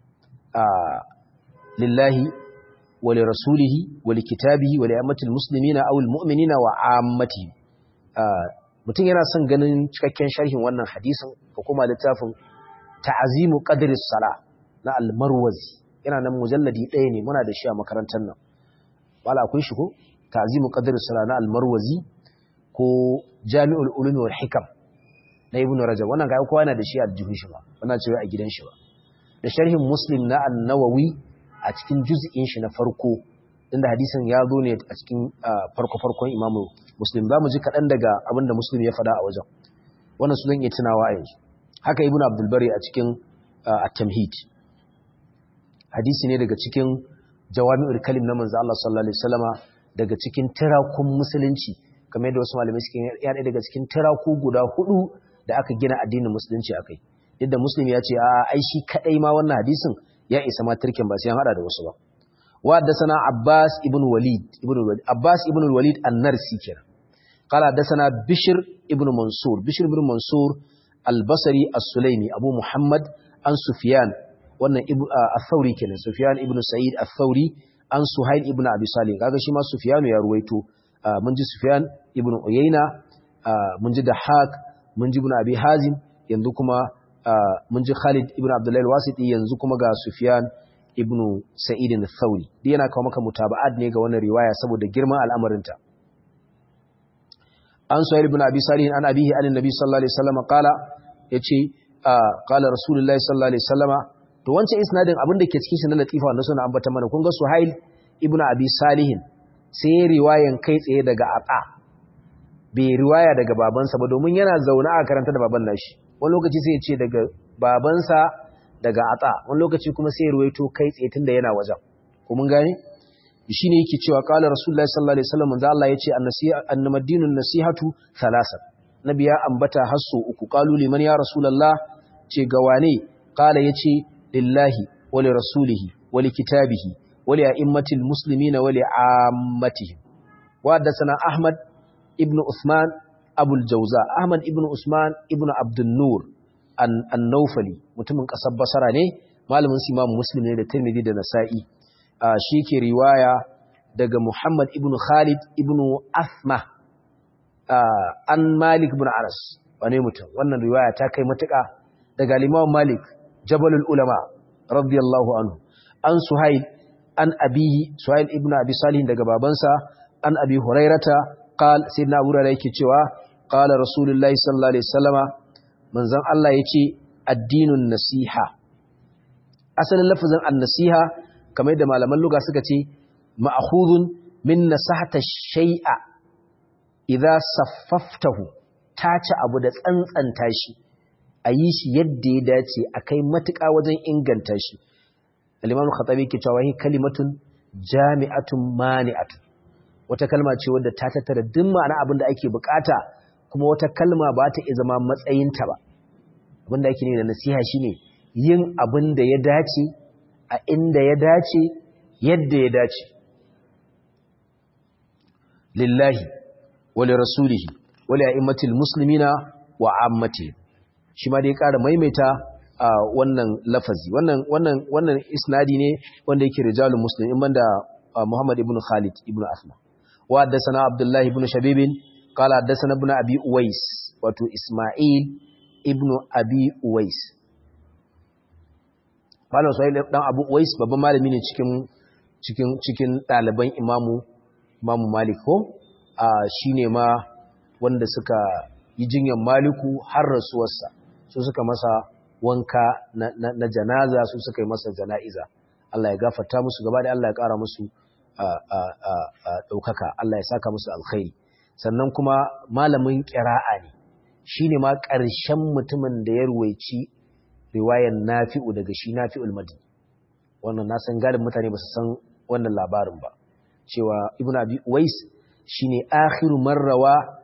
lillahi ولرسوله ولكتابه ولأمة المسلمين أو المؤمنين وعامتهم mutum yana son ganin cikakken sharhin wannan hadisin ko kuma littafin ta'azimu qadris sala na al-marwazi yana nan mujalladi ɗaya ne muna da shi a makarantar nan wala akwai shi ko ta'azimu qadris sala na al-marwazi ko jami'ul ulumi wal hikam na ibnu rajab wannan ga kowa yana da shi a jihun shi ba wannan cewa a gidan shi ba da sharhin muslim na an-nawawi a cikin juz'in shi na farko inda hadisin ya zo ne a cikin farko-farkon imamu muslim za mu ji kaɗan daga abinda muslim ya faɗa a wajen wannan su zan iya tunawa a yanzu haka ibn abdulbari a cikin at-tamhid hadisi ne daga cikin jawami'ul kalim na manzo Allah sallallahu alaihi wasallama daga cikin tirakun musulunci kamar yadda wasu malamai suke yana daga cikin tiraku guda hudu da aka gina addinin musulunci akai yadda muslim ya ce a ai shi kadai ma wannan hadisin ya isa ma turken ba sai an hada da wasu ba wa haddathana Abbas ibn Walid ibn Walid Abbas ibn Walid an-Narsi kenan qala haddathana Bishr ibn Mansur Bishr ibn Mansur al-Basri as-Sulaimi Abu Muhammad an Sufyan wannan al-Thawri kenan Sufyan ibn Sa'id al-Thawri an Suhail ibn Abi Salih kaga shi ma Sufyan ya ruwaito mun ji Sufyan ibn Uyayna mun ji Dahak mun ji ibn Abi Hazim yanzu kuma mun ji Khalid ibn Abdullah al-Wasiti yanzu kuma ga Sufyan ibn Sa'id al-Thawri dai yana kawo maka mutaba'at ne ga wannan riwaya saboda girman al'amarinta an Suhail ibn Abi Salih an abihi an Nabi sallallahu alaihi wasallam qala yace qala Rasulullahi sallallahu alaihi wasallama to wancan isnadin abin da ke cikin shi na latifa wanda suna ambata mana kun ga Suhail ibn Abi Salihin sai riwayan kai tsaye daga Aqa bai riwaya daga babansa ba domin yana zaune a karanta da baban nashi wani lokaci sai ya ce daga babansa daga Aqa wani lokaci kuma sai ya ruwaito kai tsaye tunda yana wajen ko mun gane shine yake cewa qala rasulullahi sallallahu alaihi wasallam manzo Allah yace annasiha annamadinun nasihatu thalathan nabi ya ambata hasso uku qalu liman ya rasulullah ce ga wane qala yace lillahi wa li rasulihi wa li kitabihi wa li a'immatil muslimina wa li ammatihim wa hadathana ahmad ibn usman abul jawza ahmad ibn usman ibn abdun nur an-nawfali mutumin kasar basara ne malamin su imam muslim ne da tirmidhi da nasa'i shi ke riwaya daga muhammad ibn khalid ibn asma an malik ibn anas wane mutum wannan riwaya ta kai matuƙa daga limawan malik jabalul ulama radiyallahu anhu an suhail an abihi suhail ibn abi salih daga babansa an abi hurairata qal sayyidina abu hurairah yake cewa qala rasulullahi sallallahu alaihi wasallama manzon Allah yace addinun nasiha asalin lafazin an-nasiha kamar yadda malaman lugha suka ce ma'khudun min nasahata shay'a idza saffaftahu tace abu da tsantsanta shi a yi shi yadda ya dace a kai matuƙa wajen inganta shi al-imam khatabi ke cewa hi kalimatun jami'atun mani'atun wata kalma ce wadda ta tattara duk ma'ana abin da ake bukata kuma wata kalma ba ta iya zama matsayinta ba abin da ake ne da nasiha shine yin abin da ya dace a inda ya dace yadda ya dace lillahi wa li rasulihi wa li a'immatil muslimina wa ammatihim shi ma dai ƙara maimaita a wannan lafazi wannan wannan wannan isnadi ne wanda yake rijalul muslim in banda Muhammad ibn Khalid ibn Asma wa haddathana Abdullah ibn Shabib qala haddathana ibn Abi Uwais wato Isma'il ibn Abi Uwais Malam Sa'id dan Abu Uwais babban malami ne cikin cikin cikin ɗaliban Imamu Imamu Malik ko a shine ma wanda suka yi jinyar Maliku har rasuwarsa su suka masa wanka na, na, na janaza su suka yi masa jana'iza Allah ya gafarta musu gaba da Allah ya ƙara musu ɗaukaka Allah ya saka musu alkhairi sannan kuma malamin ƙira'a ne shi ne ma ƙarshen mutumin da ya ruwaici riwayan nafi'u daga shi nafi'ul madin wannan na san galin mutane ba su san wannan labarin ba cewa ibn abi uwais shine akhiru marrawa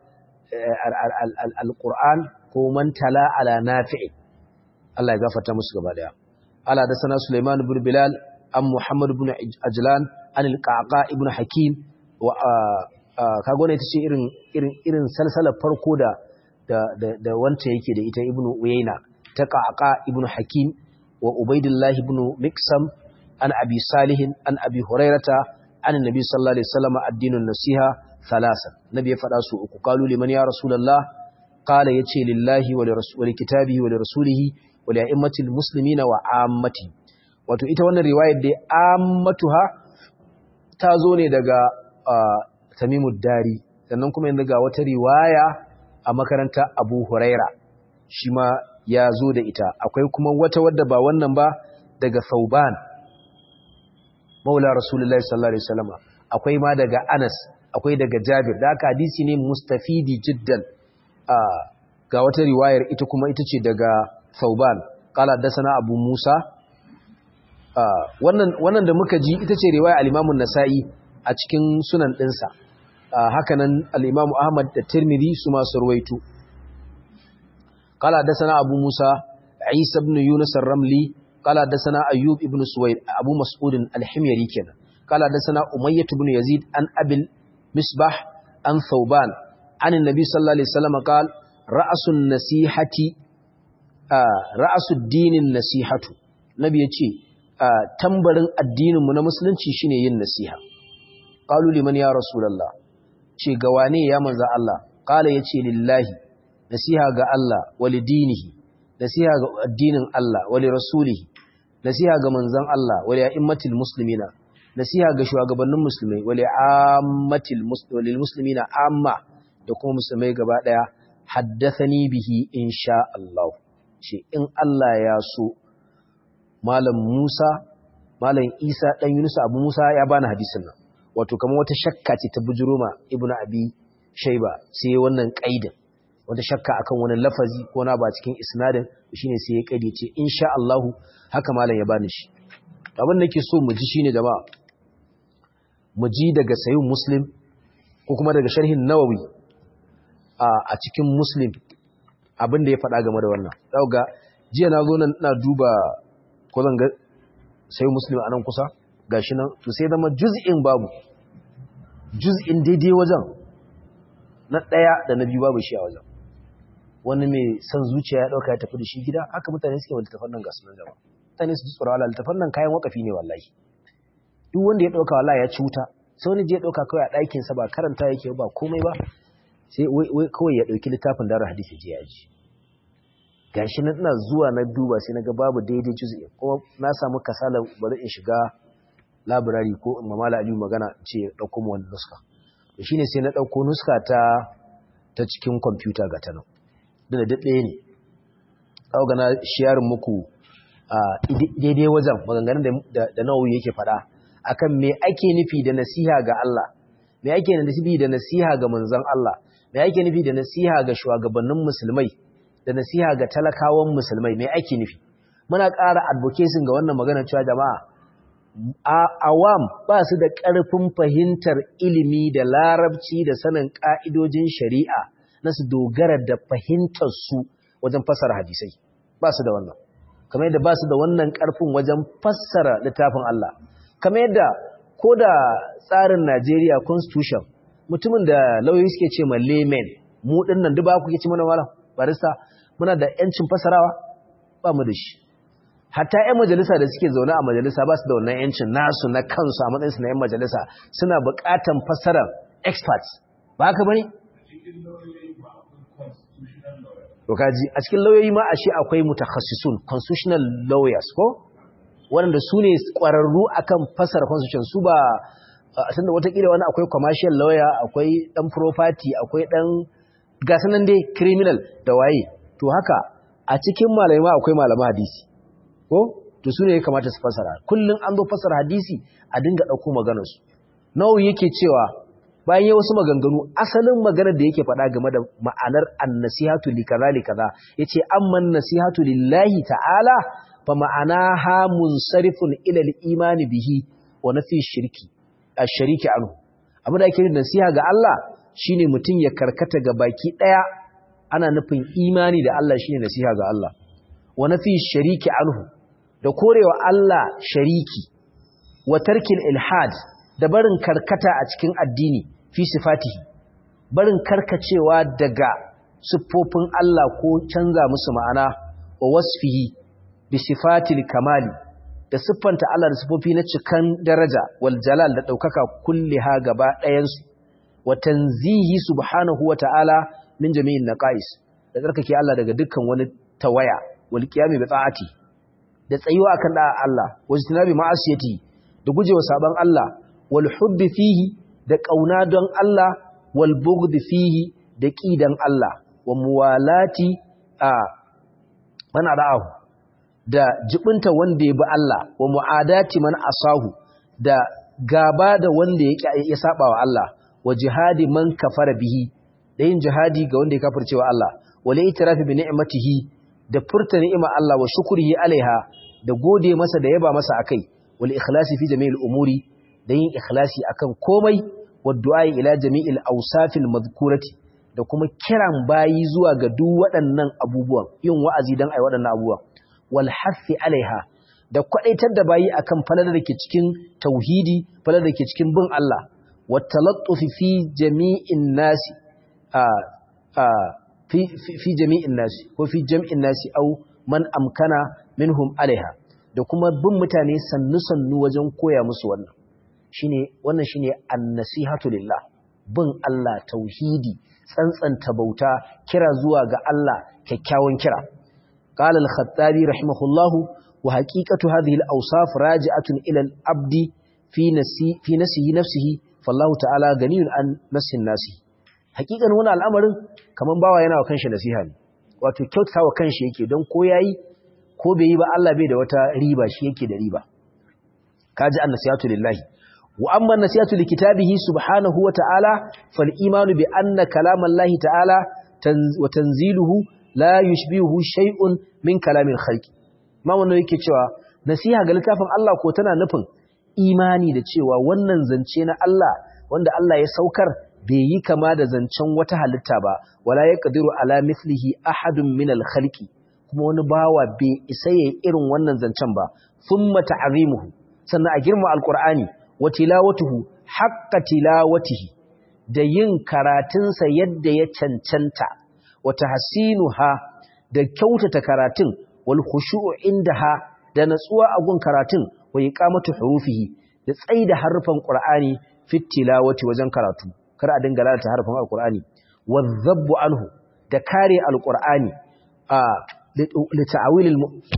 al-qur'an ko man tala ala nafi'i Allah ya gafarta musu gaba daya ala da sana Sulaiman ibn Bilal an Muhammad ibn Ajlan an al-Qaqa ibn Hakim wa kago ne tace irin irin irin salsalar farko da da da wanda yake da ita ibn Uyayna ta Qaqa ibn Hakim wa Ubaidillah ibn Miksam an Abi Salih an Abi Hurairata an Nabi sallallahu alaihi wasallam ad-dinun nasiha thalatha nabi ya fada su uku qalu liman ya rasulullah qala yace lillahi wa li kitabihi wa li rasulihi wa li a'immatil muslimina wa ammati wato ita wannan riwayar da ammatuha ta zo ne daga Tamimud Dari sannan kuma yanzu ga wata riwaya a makaranta Abu Huraira shi ma ya zo da ita akwai kuma wata wadda ba wannan ba daga Thauban Maula Rasulullahi sallallahu alaihi wasallam akwai ma daga Anas akwai daga Jabir da haka hadisi ne mustafidi jiddan ga wata riwayar ita kuma ita ce daga Thauban qala dasana Abu Musa wannan wannan da muka ji ita ce riwaya al-Imam nasai a cikin sunan dinsa haka nan al-Imam Ahmad da Tirmidhi su ma surwaitu qala dasana Abu Musa Isa ibn Yunus ar-Ramli قال حدثنا أيوب ابن سويد أبو مسعود الحميري كنا قال حدثنا أمية بن يزيد عن أبي المصباح عن ثوبان عن النبي صلى الله عليه وسلم قال رأس النصيحة آه رأس الدين النصيحة نبي يتي آه تنبرن الدين من مسلم شيني yin nasiha قالوا لمن يا رسول الله ce gawane ya manza Allah qala yace lillahi nasiha ga Allah walidinihi nasiha ga addinin Allah wali rasulihi nasiha ga manzon Allah wali a'immatil muslimina nasiha ga shugabannin musulmai wali ammatil muslimil muslimina amma da kuma musulmai gaba daya haddathani bihi insha Allah ce in Allah ya so malam Musa malam Isa dan Yunus Abu Musa ya bani hadisin nan wato kamar wata shakka ce ta bujuruma ibnu abi shayba sai wannan qaidin wata shakka akan wani lafazi ko na ba cikin isnadin shine sai ya kaide ce insha Allah haka malam ya bani shi abin da nake so mu ji shine jama'a mu ji daga sayyid muslim ko kuma daga sharhin nawawi a cikin muslim abin da ya faɗa game da wannan zaka ga jiya na zo nan ina duba ko zan ga sayyid muslim a nan kusa gashi nan to sai zama juz'in babu juz'in daidai wajen na ɗaya da na biyu babu shi a wajen wani mai son zuciya ya ɗauka ya tafi da shi gida haka mutane suke wa littafan nan gasu nan jama mutane su ji tsoron Allah littafan nan kayan wakafi ne wallahi duk wanda ya ɗauka wallahi ya ci wuta sai wani je ya ɗauka kawai a ɗakinsa ba karanta yake ba komai ba sai wai kawai ya ɗauki littafin dara hadisi je ya ji gashi nan ina zuwa na duba sai na ga babu daidai juz'i kuma na samu kasala bari in shiga labirari ko in mamala aliyu magana ce ɗauko mu wani nuska da shine sai na ɗauko nuska ta ta cikin kwamfuta ga ta nan da daɗe ne ɗauka na shiyarin muku a daidai wajen maganganun da nawawi yake faɗa akan me ake nufi da nasiha ga Allah me ake nufi da nasiha ga manzon Allah me ake nufi da nasiha ga shugabannin musulmai da nasiha ga talakawan musulmai me ake nufi muna ƙara advocacy ga wannan magana cewa jama'a awam ba su da ƙarfin fahimtar ilimi da larabci da sanin ƙa'idojin shari'a na su dogara da fahimtarsu wajen fassara hadisai ba su da wannan kamar yadda ba su da wannan ƙarfin wajen fassara littafin Allah kamar yadda ko da tsarin Najeriya constitution mutumin da lauyoyi suke ce ma layman mu dinnan duk ba ku ke ci mana wala barista muna da yancin fassarawa ba mu da shi hatta 'yan majalisa da suke zaune a majalisa ba su da wannan yancin nasu na kansu a matsayinsu na 'yan majalisa suna buƙatan fassarar experts ba haka bane Dokaji a cikin lauyoyi ma a shi akwai mutakhassisun constitutional lawyers ko waɗanda su ne ƙwararru akan fassara constitution su ba a tunda watakila wani akwai commercial lawyer akwai ɗan property akwai ɗan gasanan dai criminal da waye to haka a cikin malamai ma akwai malaman hadisi ko to su ne ya kamata su fasara kullum an zo fasara hadisi a dinga ɗauko maganarsu nawa yake cewa bayan ya wasu maganganu asalin maganar da yake faɗa game da ma'anar annasihatu li kaza li kaza yace amman nasihatu lillahi ta'ala fa ma'ana ha munsarifun ila al-iman bihi wa nafi shirki ash-shariki anhu abin da ake nasiha ga Allah shine mutum ya karkata ga baki daya ana nufin imani da Allah shine nasiha ga Allah wa nafi shariki anhu da korewa Allah shariki wa tarkil ilhad da barin karkata a cikin addini fi sifatihi barin karkacewa daga siffofin Allah ko canza musu ma'ana wa wasfihi bi sifatil kamali da siffanta Allah da siffofi na cikan daraja wal jalal da daukaka kulliha gaba ɗayan su wa tanzihi subhanahu wa ta'ala min jami'in naqais da tsarkake Allah daga dukkan wani tawaya wal qiyami bi ta'ati da tsayuwa akan da Allah wa istinabi ma'asiyati da gujewa saban Allah wal hubbi fihi da kauna don Allah wal bughd fihi da kidan Allah wa muwalati a man ada'ahu da jibinta wanda ya bi Allah wa mu'adati man asahu da gaba da wanda ya saba wa Allah wa jihadi man kafara bihi da yin jihadi ga wanda ya kafircewa Allah wa la itirafi bi ni'matihi da furta ni'ima Allah wa shukrihi alaiha da gode masa da yaba masa akai wal ikhlasi fi jami'il umuri da yin ikhlasi akan komai wa du'a ila jami'il awsafil madhkurati da kuma kiran bayi zuwa ga duk waɗannan abubuwan yin wa'azi dan ai waɗannan abubuwan wal hafi alaiha da kwadaitar da bayi akan falalar da ke cikin tauhidi falalar da ke cikin bin Allah wa talattufi fi jami'in nasi a a fi fi jami'in nasi ko fi jam'in nasi au man amkana minhum alaiha da kuma bin mutane sannu sannu wajen koya musu wannan shine wannan shine an-nasihatu lillah bin Allah tauhidi tsantsanta bauta kira zuwa ga Allah kyakkyawan kira qala al-khattabi rahimahullahu wa haqiqatu hadhihi al-awsaf raji'atun ila al-abdi fi nasi fi nasihi nafsihi fallahu ta'ala ganiyun an nasin nasi haqiqan wannan al'amarin kaman bawa yana wa kanshi nasiha ne wato kyautawa kanshi yake don ko yayi ko bai yi ba Allah bai da wata riba shi yake da riba kaji an-nasihatu lillahi وأما النسيئة لكتابه سبحانه وتعالى فالإيمان بأن كلام الله تعالى وتنزيله لا يشبهه شيء من كلام الخلق ما wannan yake cewa nasiha ga littafin Allah ko tana nufin imani da cewa wannan zance na Allah wanda Allah ya saukar bai yi kama da zancen wata halitta ba wala yaqdiru ala mithlihi ahadun min al-khalqi kuma wani bawa bai isa yayin irin wannan zancen ba thumma ta'zimuhu sannan a girma alqur'ani wa tilawatuhu haqqa tilawatihi da yin karatunsa yadda ya cancanta wa tahsinuha da kyautata karatun wal khushu'u indaha da natsuwa a gun karatun wa iqamatu hurufihi da tsaida harfan qur'ani fit tilawati wajen karatu kar a dinga lalata harfan alqur'ani wadhabbu anhu da kare alqur'ani a li ta'wilil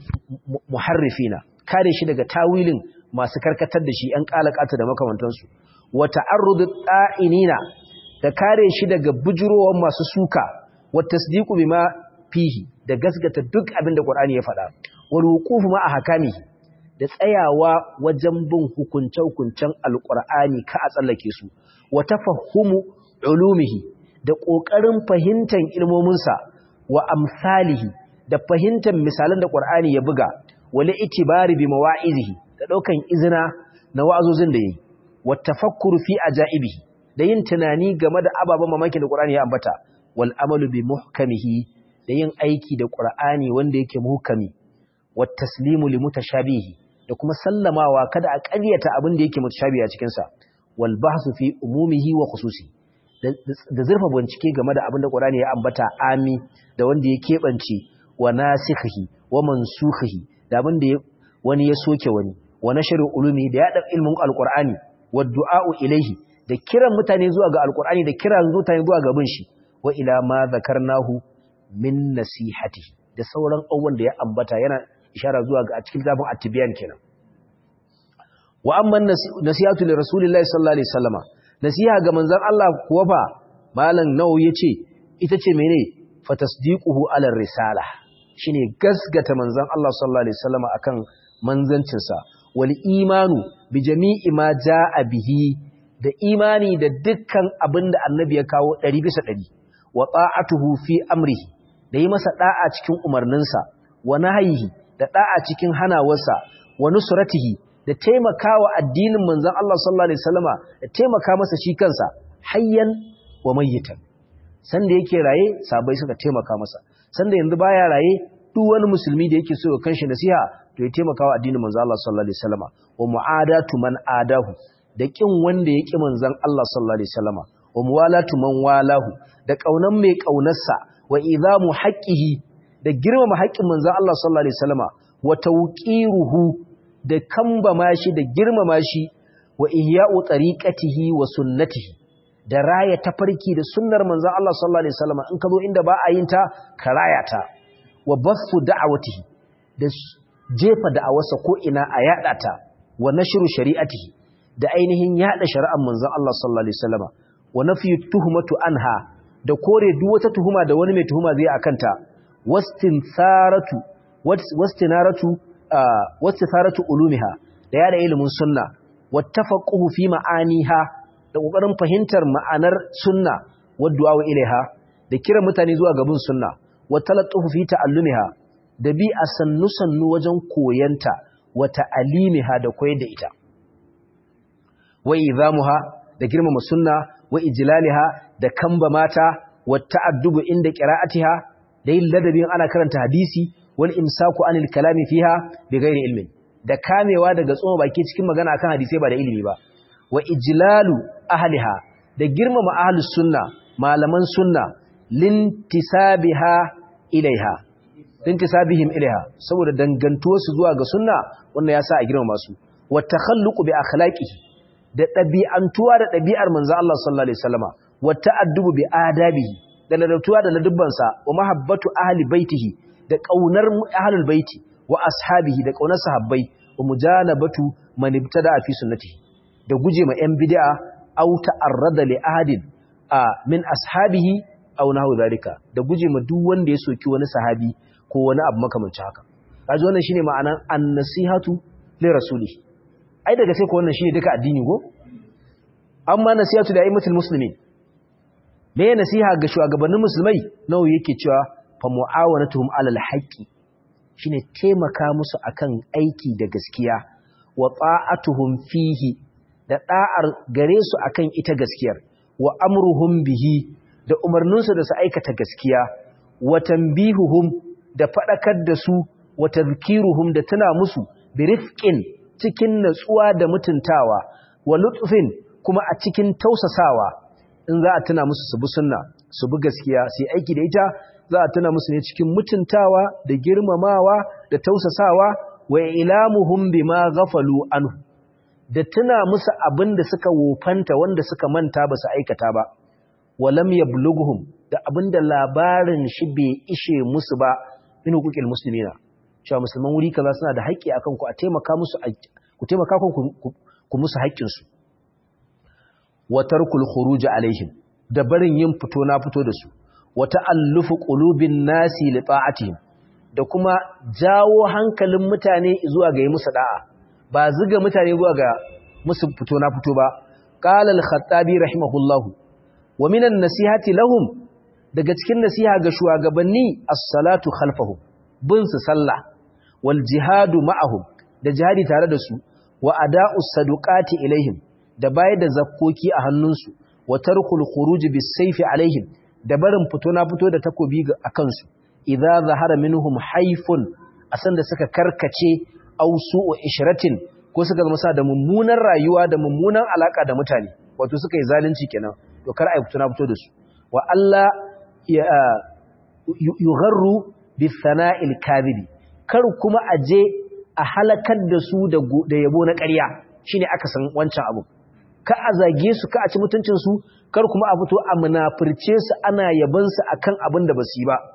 muharrifina kare shi daga tawilin masu karkatar da shi ‘yan ƙalaƙata da makamantansu, wata arrudu ɗa'inina da kare shi daga bujurowar masu suka, wata sadiku bi ma fihi da gasgata duk abin da ƙwar'ani ya faɗa, wani hukufu ma a hakami da tsayawa wajen bin hukunce-hukuncen alƙwar'ani ka a tsallake su, wata fahimu ulumihi da ƙoƙarin fahimtar ilmominsa wa amsalihi da fahimtar misalan da ƙwar'ani ya buga, wale itibari bi mawa'izihi da ɗaukan izina na wa'azozin da ya yi, wata fakkuru fi a ja'ibi, da yin tunani game da ababen mamakin da ƙura'ani ya ambata, wal amalu bi muhkamihi da yin aiki da ƙura'ani wanda yake muhkami, wata taslimu li mutashabihi da kuma sallamawa kada a ƙaryata abin da yake mutashabi a cikinsa, wal bahsu fi umumihi wa khususi da zurfa bincike game da abin da ƙura'ani ya ambata ami da wanda ya keɓance wa nasikhihi wa mansukhihi da abin da wani ya soke wani wa nashru ulumi da yada ilmin alqur'ani wa du'a'u ilaihi da kiran mutane zuwa ga alqur'ani da kiran mutane zuwa ga bin shi wa ila ma zakarnahu min nasihati da sauran abubuwan da ya ambata yana ishara zuwa ga a cikin zafin at-tibyan kenan wa amma nasihatu li rasulillahi sallallahu alaihi wasallama nasiha ga manzon Allah kuwa fa malam nawawi yace ita ce mene fa tasdiquhu ala risala shine gasgata manzon Allah sallallahu alaihi wasallama akan manzancinsa wal imanu bi jami'i ma jaa bihi da imani da dukkan abin da annabi ya kawo 100 bisa 100 wa ta'atuhu fi amrihi da yi masa da'a cikin umarninsa wa nahyihi da da'a cikin hanawarsa wa nusratihi da taimakawa addinin manzon Allah sallallahu alaihi wasallama da taimaka masa shi kansa hayyan wa mayyitan sanda yake raye sabai suka taimaka masa sanda yanzu baya raye duk wani musulmi da yake so ya kanshi nasiha to ya taimaka wa addinin manzo Allah sallallahu alaihi wasallama wa mu'adatu man adahu da kin wanda ya ki manzon Allah sallallahu alaihi wasallama wa muwalatu man walahu da kaunan mai kaunarsa wa idamu haqqihi da girmama haƙƙin manzon Allah sallallahu alaihi wasallama wa tawqiruhu da kambama shi da girmama shi wa ihya'u tariqatihi wa sunnatihi da raya tafarki da sunnar manzon Allah sallallahu alaihi wasallama in ka zo inda ba a yin ta ka raya ta wa basu da'awatihi da jefa da'awarsa ko ina a yada ta wa nashru shari'atihi da ainihin yada shari'ar manzon Allah sallallahu alaihi wasallama wa nafyu tuhmatu anha da kore duk wata tuhuma da wani mai tuhuma zai akanta wastinsaratu wastinaratu wastinaratu ulumiha da yada ilimin sunna wattafaqquhu fi ma'aniha da kokarin fahimtar ma'anar sunna waddu'a ilaiha da kira mutane zuwa gabin sunna wa talattufu fi ta'allumiha da bi a sannu sannu wajen koyanta wa ta'alimiha da koyar da ita wa izamuha da girmama sunna wa ijlaliha da kamba mata wa ta'addubu inda qira'atiha da yin ladabin ana karanta hadisi wal imsaku anil kalami fiha bi ghairi ilmin da kamewa daga tsoma baki cikin magana akan hadisai ba da ilimi ba wa ijlalu ahliha da girmama ahlus sunna malaman sunna lintisabiha ilaiha lintisabihim ilaiha saboda dangantuwar su zuwa ga sunna wannan yasa a girmama su wa takhalluqu bi akhlaqihi da dabi'antuwa da dabi'ar manzo Allah sallallahu alaihi wasallama wa ta'addubu bi adabihi da ladabtuwa da ladubbansa wa mahabbatu ahli baitihi da kaunar ahlul baiti wa ashabihi da kaunar sahabbai wa mujanabatu man ibtada fi sunnatihi da guje ma yan bid'a aw ta'arrada li ahadin a min ashabihi aw nahu zalika da guje ma duk wanda ya soki wani sahabi ko wani abu makamancin haka kaji wannan shine ma'anan an-nasihatu li rasuli ai daga sai ko wannan shine duka addini go amma nasihatu da aimatul muslimin me nasiha ga shugabannin musulmai nawa yake cewa fa mu'awanatuhum alal haqqi shine taimaka musu akan aiki da gaskiya wa ta'atuhum fihi da da'ar gare su akan ita gaskiyar wa amruhum bihi da umarninsu da su aikata gaskiya wa tanbihuhum da fadakar da su wa tadhkiruhum da tuna musu bi rifqin cikin natsuwa da mutuntawa wa lutfin kuma a cikin tausasawa in za a tuna musu su bi sunna su bi gaskiya su yi aiki da ita za a tuna musu ne cikin mutuntawa da girmamawa da tausasawa wa ilamuhum bima ghafalu anhu da tuna musu abin da suka wofanta wanda suka manta ba su aikata ba walam yablughuhum da abin da labarin shi bai ishe musu ba min hukukil muslimina cewa musulman wuri kaza suna da haƙƙi akan ku a taimaka musu ku taimaka ku musu haƙƙin su wa tarkul khuruj alaihim da barin yin fito na fito da su wa ta'allufu qulubin nasi li ta'atihim da kuma jawo hankalin mutane zuwa ga yi musu da'a ba ziga mutane zuwa ga musu fito na fito ba qala al-khattabi rahimahullahu wa minan nasihati lahum daga cikin nasiha ga shugabanni as-salatu khalfahum bin su sallah wal jihadu ma'ahum da jihadi tare da su wa ada'us saduqati ilaihim da bayar da zakkoki a hannunsu wa tarkul khuruj bis sayfi alaihim da barin fito na fito da takobi a kansu idza zahara minhum haifun asan da suka karkace aw su'u ishratin ko suka zama sa da mummunan rayuwa da mummunan alaka da mutane wato suka yi zalunci kenan to kar ai fito na fito da su wa Allah yugharru bis sana'il kadhibi kar kuma aje a halakar da su da yabo na ƙarya shine aka san wancan abu ka a zage su ka a ci mutuncin su kar kuma a fito a munafirce su ana yaban su akan abin da basu yi ba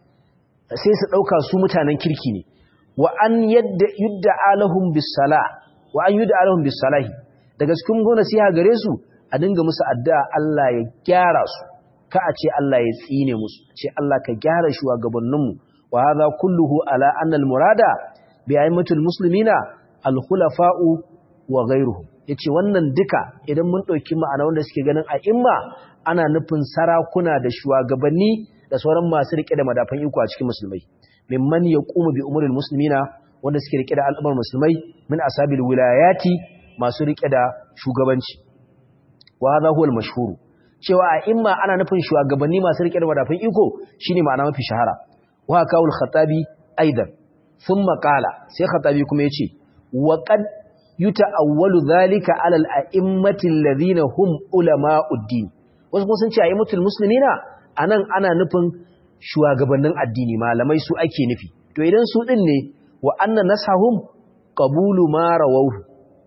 sai su dauka su mutanen kirki ne wa an yadda yudda alahum bis sala wa an yudda alahum bis salahi daga cikin gona siya gare su a dinga musu addu'a Allah ya gyara su ka a ce Allah ya tsine musu ce Allah ka gyara shugabanninmu wa hadha kulluhu ala anna al murada bi aimatul muslimina al khulafa'u wa ghayruhum yace wannan duka idan mun dauki ma'ana wanda suke ganin a imma ana nufin sarakuna da shugabanni da sauran masu rike da madafan iko a cikin musulmai mimman yaqumu bi umuril muslimina wanda suke rike da al'ummar musulmai min asabil wilayati masu rike da shugabanci wa hadha huwa al-mashhur cewa a imma ana nufin shugabanni masu rike da madafan iko shine ma'ana mafi shahara wa kawul khatabi aidan thumma qala sai khatabi kuma yace wa qad yuta'awwalu dhalika 'ala al-a'immati alladhina hum ulama'ud-din wasu kuma sun ce a'immatul muslimina anan ana nufin shugabannin addini malamai su ake nufi to idan su din ne wa anna nasahum qabulu ma rawahu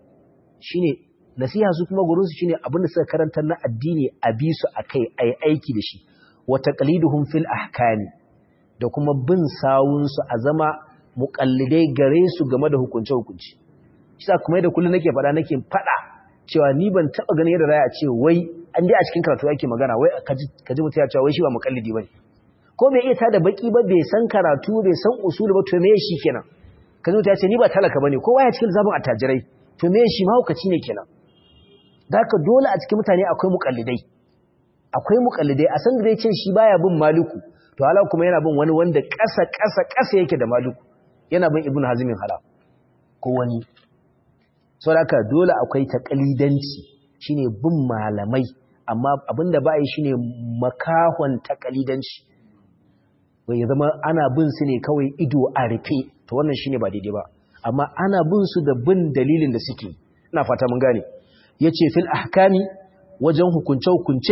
shine nasiha su kuma gurin su shine abinda suka karanta na addini a bi su akai ai aiki da shi wa taqliduhum fil ahkami da kuma bin sawun su a zama muqallidai gare su game da hukunce hukunci shi kuma da kullun nake fada nake fada cewa ni ban taba ganin yadda raya ce wai an dai a cikin karatu ake magana wai kaji kaji mutum ya ce wai shi ba muqallidi bane ko bai iya tada baki ba bai san karatu bai san usuli ba to me shi kenan kaji mutum ya ce ni ba talaka bane kowa ya cikin zabun attajirai to me shi mahaukaci ne kenan Daka dole a cikin mutane akwai mukallidai akwai mukallidai a san da ce shi baya bin maliku to hala kuma yana bin wani wanda ƙasa ƙasa ƙasa yake da maliku yana bin ibnu hazmin hala ko wani saboda dole akwai taqalidanci shine bin malamai amma abinda ba yi shine makahon taqalidanci wai ya zama ana bin su ne kawai ido a rufe to wannan shine ba daidai ba amma ana bin su da bin dalilin da suke ina fata mun gane yace fil ahkami wajen hukunce hukunce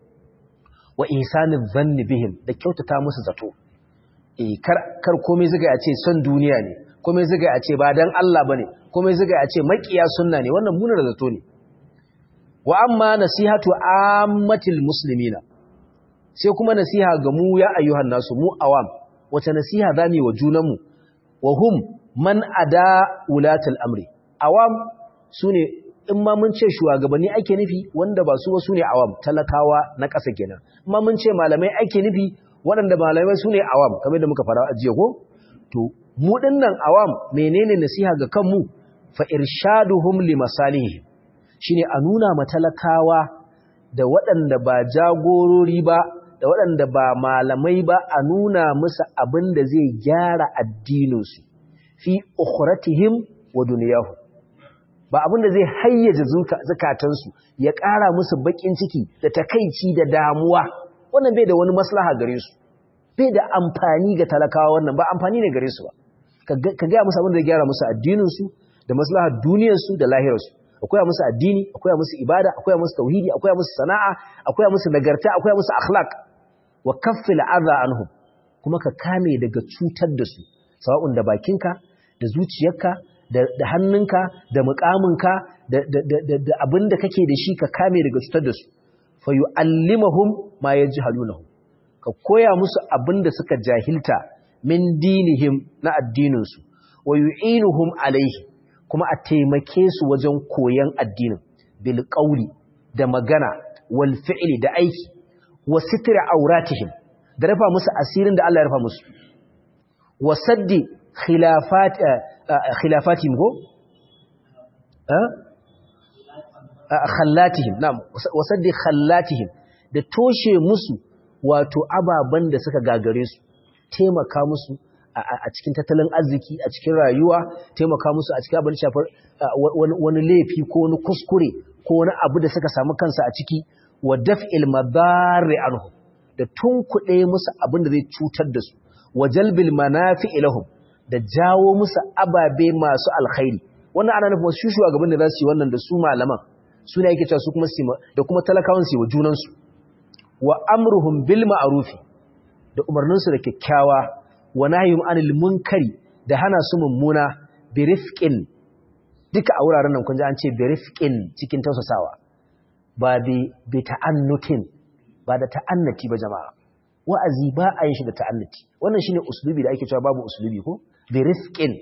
wa ihsaniz zanni bihim da kyautata musu zato eh kar kar komai zuga ya ce son duniya ne komai zuga ya ce ba dan Allah bane komai zuga ya ce makiya sunna ne wannan munar zato ne wa amma nasihatu ammatil muslimina sai kuma nasiha ga mu ya ayyuhan nasu mu awam wace nasiha zamu yi wa junanmu wa hum man ada ulatul amri awam sune in ma mun ce shugabanni ake nufi wanda ba su ba sune awam talakawa na ƙasa kenan in ma mun ce malamai ake nufi waɗanda malamai sune awam kamar da muka fara ajiye ko to mu dinnan awam menene nasiha ga kanmu fa irshaduhum li masalihihim shine a nuna matalakawa da waɗanda ba jagorori ba da waɗanda ba malamai ba a nuna musu abin da zai gyara addininsu fi ukhratihim wa duniyahum ba abin da zai hayyaje zukatansu ya ƙara musu baƙin ciki da takaici da damuwa wannan bai da wani maslaha gare su bai da amfani ga talakawa wannan ba amfani ne gare su ba ka gaya musu abin da zai gyara musu addininsu da maslahar duniyarsu da lahirarsu akwai musu addini akwai musu ibada akwai musu tauhidi akwai musu sana'a akwai musu nagarta akwai musu akhlaq wa kaffil adha anhum kuma ka kame daga cutar da su sawa'un da bakinka da zuciyarka da hannunka da muƙaminka da da abin da kake da shi ka kame daga cutar da su fa yu'allimuhum ma yajhalunahu ka koya musu abin da suka jahilta min dinihim na addinin su wa yu'inuhum alaihi kuma a taimake su wajen koyon addinin bil qawli da magana wal fi'li da aiki wa sitri auratihim da rafa musu asirin da Allah ya rafa musu wa saddi khilafat khilafatihim go khallatihim na'am wa saddi khallatihim da toshe musu wato ababan da suka gagare su taimaka musu a cikin tattalin arziki a cikin rayuwa taimaka musu a cikin abin shafar wani laifi ko wani kuskure ko wani abu da suka samu kansa a ciki wa daf'il madari anhu da tunkuɗe musu abin da zai cutar da su wa jalbil manafi ilahum da jawo musu ababe masu alkhairi wannan ana nufin wasu shugaban da za su yi wannan da su malaman su ne yake cewa su kuma da kuma talakawan su wa junansu wa amruhum bil ma'rufi da umarninsu da kyakkyawa wa nahyum anil munkari da hana su mummuna bi rifqin duka a wuraren nan kun ji an ce bi rifqin cikin tausasawa ba bi bi ta'annutin ba da ta'annati ba jama'a wa'azi ba a yin shi da ta'annati wannan shine uslubi da ake cewa babu uslubi ko bi rifqin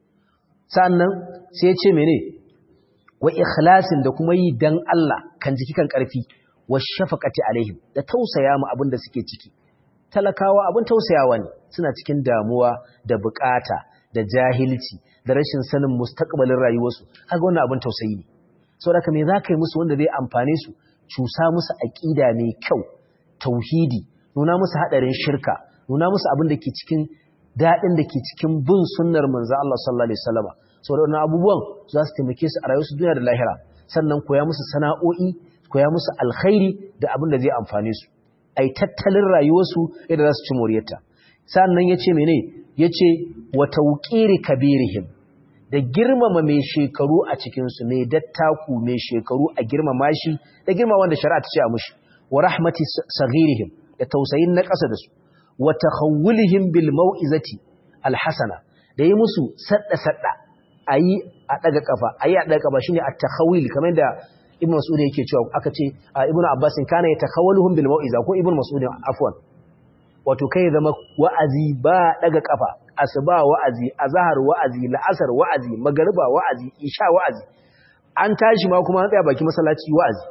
sannan sai ya ce mene wa ikhlasin da kuma yi dan Allah kan jiki kan karfi wa shafaqati alaihim da tausaya mu abin da suke ciki talakawa abin tausayawa ne suna cikin damuwa da bukata da jahilci da rashin sanin mustaqbalin rayuwarsu kaga wannan abin tausayi ne saboda me za ka yi musu wanda zai amfane su cusa musu aqida mai kyau tauhidi nuna musu hadarin shirka nuna musu abin da ke cikin dadin da ke cikin bin sunnar manzo Allah sallallahu alaihi wasallam saboda wannan abubuwan za su taimake su a rayuwarsu duniya da lahira sannan koya musu sana'o'i koya musu alkhairi da abin da zai amfane su ai tattalin rayuwarsu yadda za su ci moriyarta sannan yace mene yace wa tawqiri kabirihim da girmama mai shekaru a cikin su mai dattaku mai shekaru a girmama shi da girma wanda shari'a ta ce a mushi wa rahmati saghirihim da tausayin na ƙasa da su wa takhawulihim bil mau'izati alhasana da yi musu sadda sadda ayi a daga kafa ayi a daga kafa shine at-takhawil kamar da ibn mas'ud yake cewa aka ce ibn abbas kana yatakhawaluhum bil mau'iza ko ibn mas'ud afwan wato kai zama wa'azi ba daga kafa asuba wa'azi azhar wa'azi la'asar wa'azi magriba wa'azi isha wa'azi an tashi ma kuma an tsaya baki masallaci wa'azi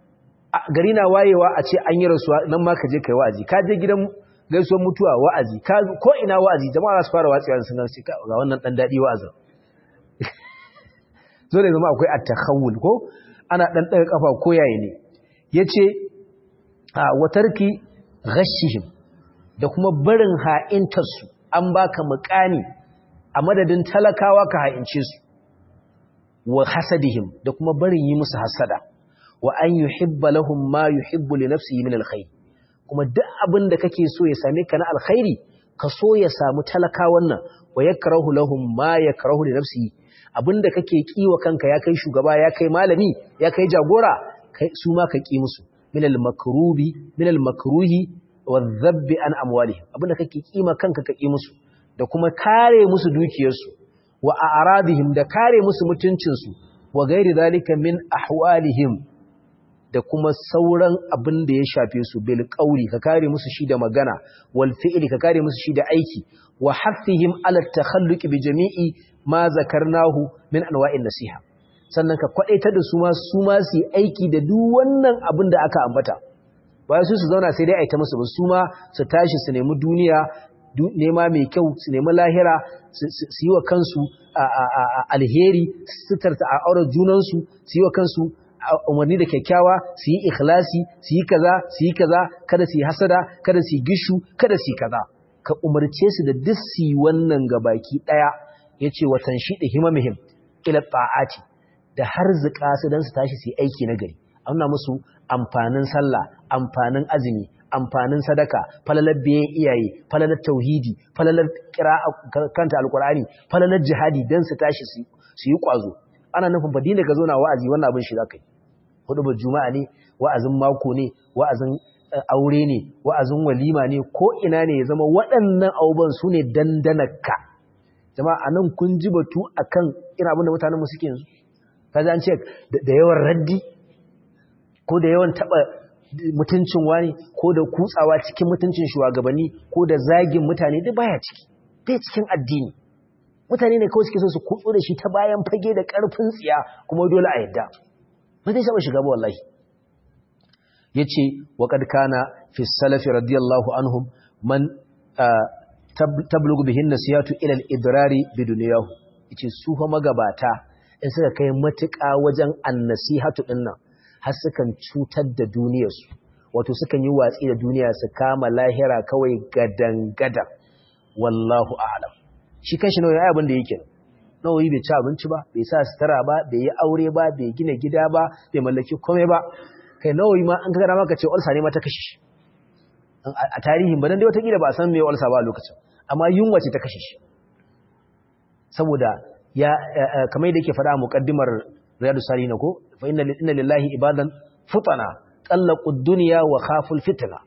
gari na wayewa a ce an yi rasuwa nan ma ka je kai wa'azi ka je gidan gaisuwar mutuwa wa'azi ka ko ina wa'azi jama'a za su fara watsewa sun ga wannan dan dadi wa'azin zo da zama akwai at-takhawul ko ana ɗan ɗaga ƙafa ko yayi ne ya ce a watarki ghashihim da kuma barin ha'intarsu an baka muƙani a madadin talakawa ka ha'ince su wa hasadihim da kuma barin yi musu hasada wa an yuhibba lahum ma yuhibbu li nafsihi min alkhair kuma duk abin da kake so ya same ka na alkhairi ka so ya samu talakawan nan wa yakrahu lahum ma yakrahu li nafsihi abinda kake kiwa kanka ya kai shugaba ya kai malami ya kai jagora kai su ma ka ki musu min al makrubi min al makruhi wa dhabbi an amwalihim abinda kake kima kanka ka ki musu da kuma kare musu dukiyarsu wa a'radihim da kare musu mutuncinsu wa gairi zalika min ahwalihim da kuma sauran abin da ya shafe su bil qawli ka kare musu shi da magana wal fi'li ka kare musu shi da aiki wa haffihim ala takhalluq bi jami'i ma zakarnahu min anwa'in nasiha sannan ka kwadaita da su ma su ma su aiki da duk wannan abin da aka ambata ba su su zauna sai dai a ta musu ba su ma su tashi su nemi duniya nema mai kyau su nemi lahira su yi wa kansu alheri su tarta a auren junansu su yi wa kansu umarni da kyakkyawa su yi ikhlasi su yi kaza su yi kaza kada su yi hasada kada su yi gishu kada su yi kaza ka umarce su da duk su yi wannan gabaki daya yace watan shi da himamihim ila ta'ati da har zuka su dan su tashi su yi aiki na gari an musu amfanin sallah amfanin azumi amfanin sadaka falalar biyan iyaye falalar tauhidi falalar kanta alkur'ani falalar jihadi don su tashi su yi kwazo ana nufin ba dina ka zo na wa'azi wannan abin shi za ka yi hudu ba juma'a ne wa'azin mako ne wa'azin aure ne wa'azin walima ne ko ina ne ya zama waɗannan abubuwan su ne dandanaka jama'a nan kun ji batu akan irin abin da mutanen mu suke yanzu kaza an ce da yawan raddi ko da yawan taba mutuncin wani ko da kutsawa cikin mutuncin shugabanni ko da zagin mutane duk baya ciki bai cikin addini mutane ne kawai suke so su kutso da shi ta bayan fage da karfin tsiya kuma dole a yadda ba zai saba shiga ba wallahi yace wa qad kana fi salafi radiyallahu anhum man tablughu bihin nasihatu ila al-idrari bidunyahu yace su fa magabata in suka kai matuƙa wajen annasihatu dinnan har sukan cutar da duniyarsu wato sukan yi watsi da duniya su kama lahira kawai gadan-gadan wallahu a'lam shi kanshi nawayi abin da yake nawayi bai ci abinci ba bai sa sutura ba bai yi aure ba bai gina gida ba bai mallaki komai ba kai nawayi ma an kaga maka ce ulsa ne ma ta kashe shi a tarihin ba dan dai wata kila ba san me ulsa ba a lokacin amma yunwa ce ta kashe shi saboda ya kamar da yake faɗa a muqaddimar riyadu salihin ko fa inna lillahi ibadan futana tallaqu ad-dunya wa khaful fitna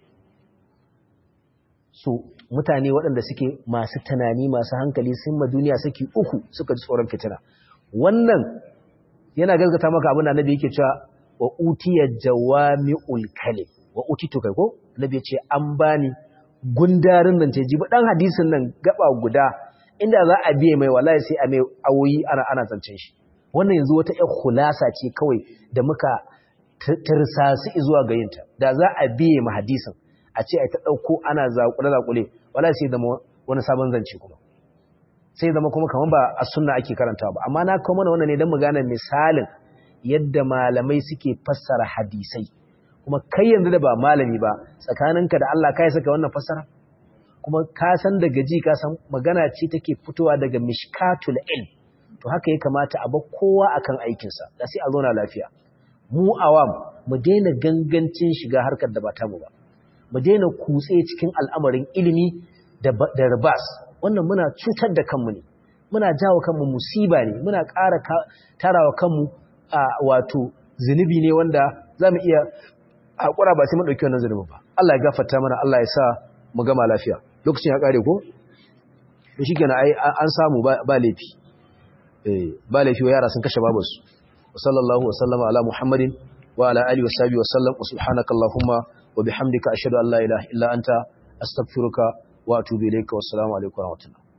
so mutane waɗanda suke masu tunani masu hankali sun ma duniya saki uku suka ji tsoron fitina wannan yana gaskata maka abin da annabi yake cewa wa utiya jawami'ul kalim wa utitu kai ko annabi ya ce an bani gundarin nan ce jibi dan hadisin nan gaba guda inda za a biye mai wallahi sai a mai awoyi ana ana zancen shi wannan yanzu wata ƴar khulasa ce kawai da muka tirsasu zuwa ga yinta da za a biye ma hadisin a ce a ta ɗauko ana zaƙule-zaƙule wala sai zama wani sabon zance kuma sai zama kuma kamar ba a sunna ake karanta ba amma na kawo mana wannan ne don mu gane misalin yadda malamai suke fassara hadisai kuma kai yanzu da ba malami ba tsakaninka da Allah kai saka wannan fassara kuma ka san daga ji ka san magana ce take fitowa daga mishkatul ilm to haka ya kamata a bar kowa akan aikinsa da sai a zauna lafiya mu awam mu daina gangancin shiga harkar da ba tamu ba mu daina kutse cikin al'amarin ilimi da ribas wannan muna cutar da kanmu ne muna jawo kanmu musiba ne muna ƙara tarawa kanmu a wato zunubi ne wanda za mu iya haƙura ba sai mu ɗauki wannan zunubi ba Allah ya gafarta mana Allah ya sa mu gama lafiya lokacin ya ƙare ko to shi kenan ai an samu ba laifi ba laifi wa yara sun kashe babansu wa sallallahu wa sallama ala muhammadin wa ala alihi wa sahbihi wa sallam wa subhanaka allahumma wa bihamdika ashhadu an la ilaha illa anta astaghfiruka wa atubu ilayka wassalamu alaikum wa rahmatullah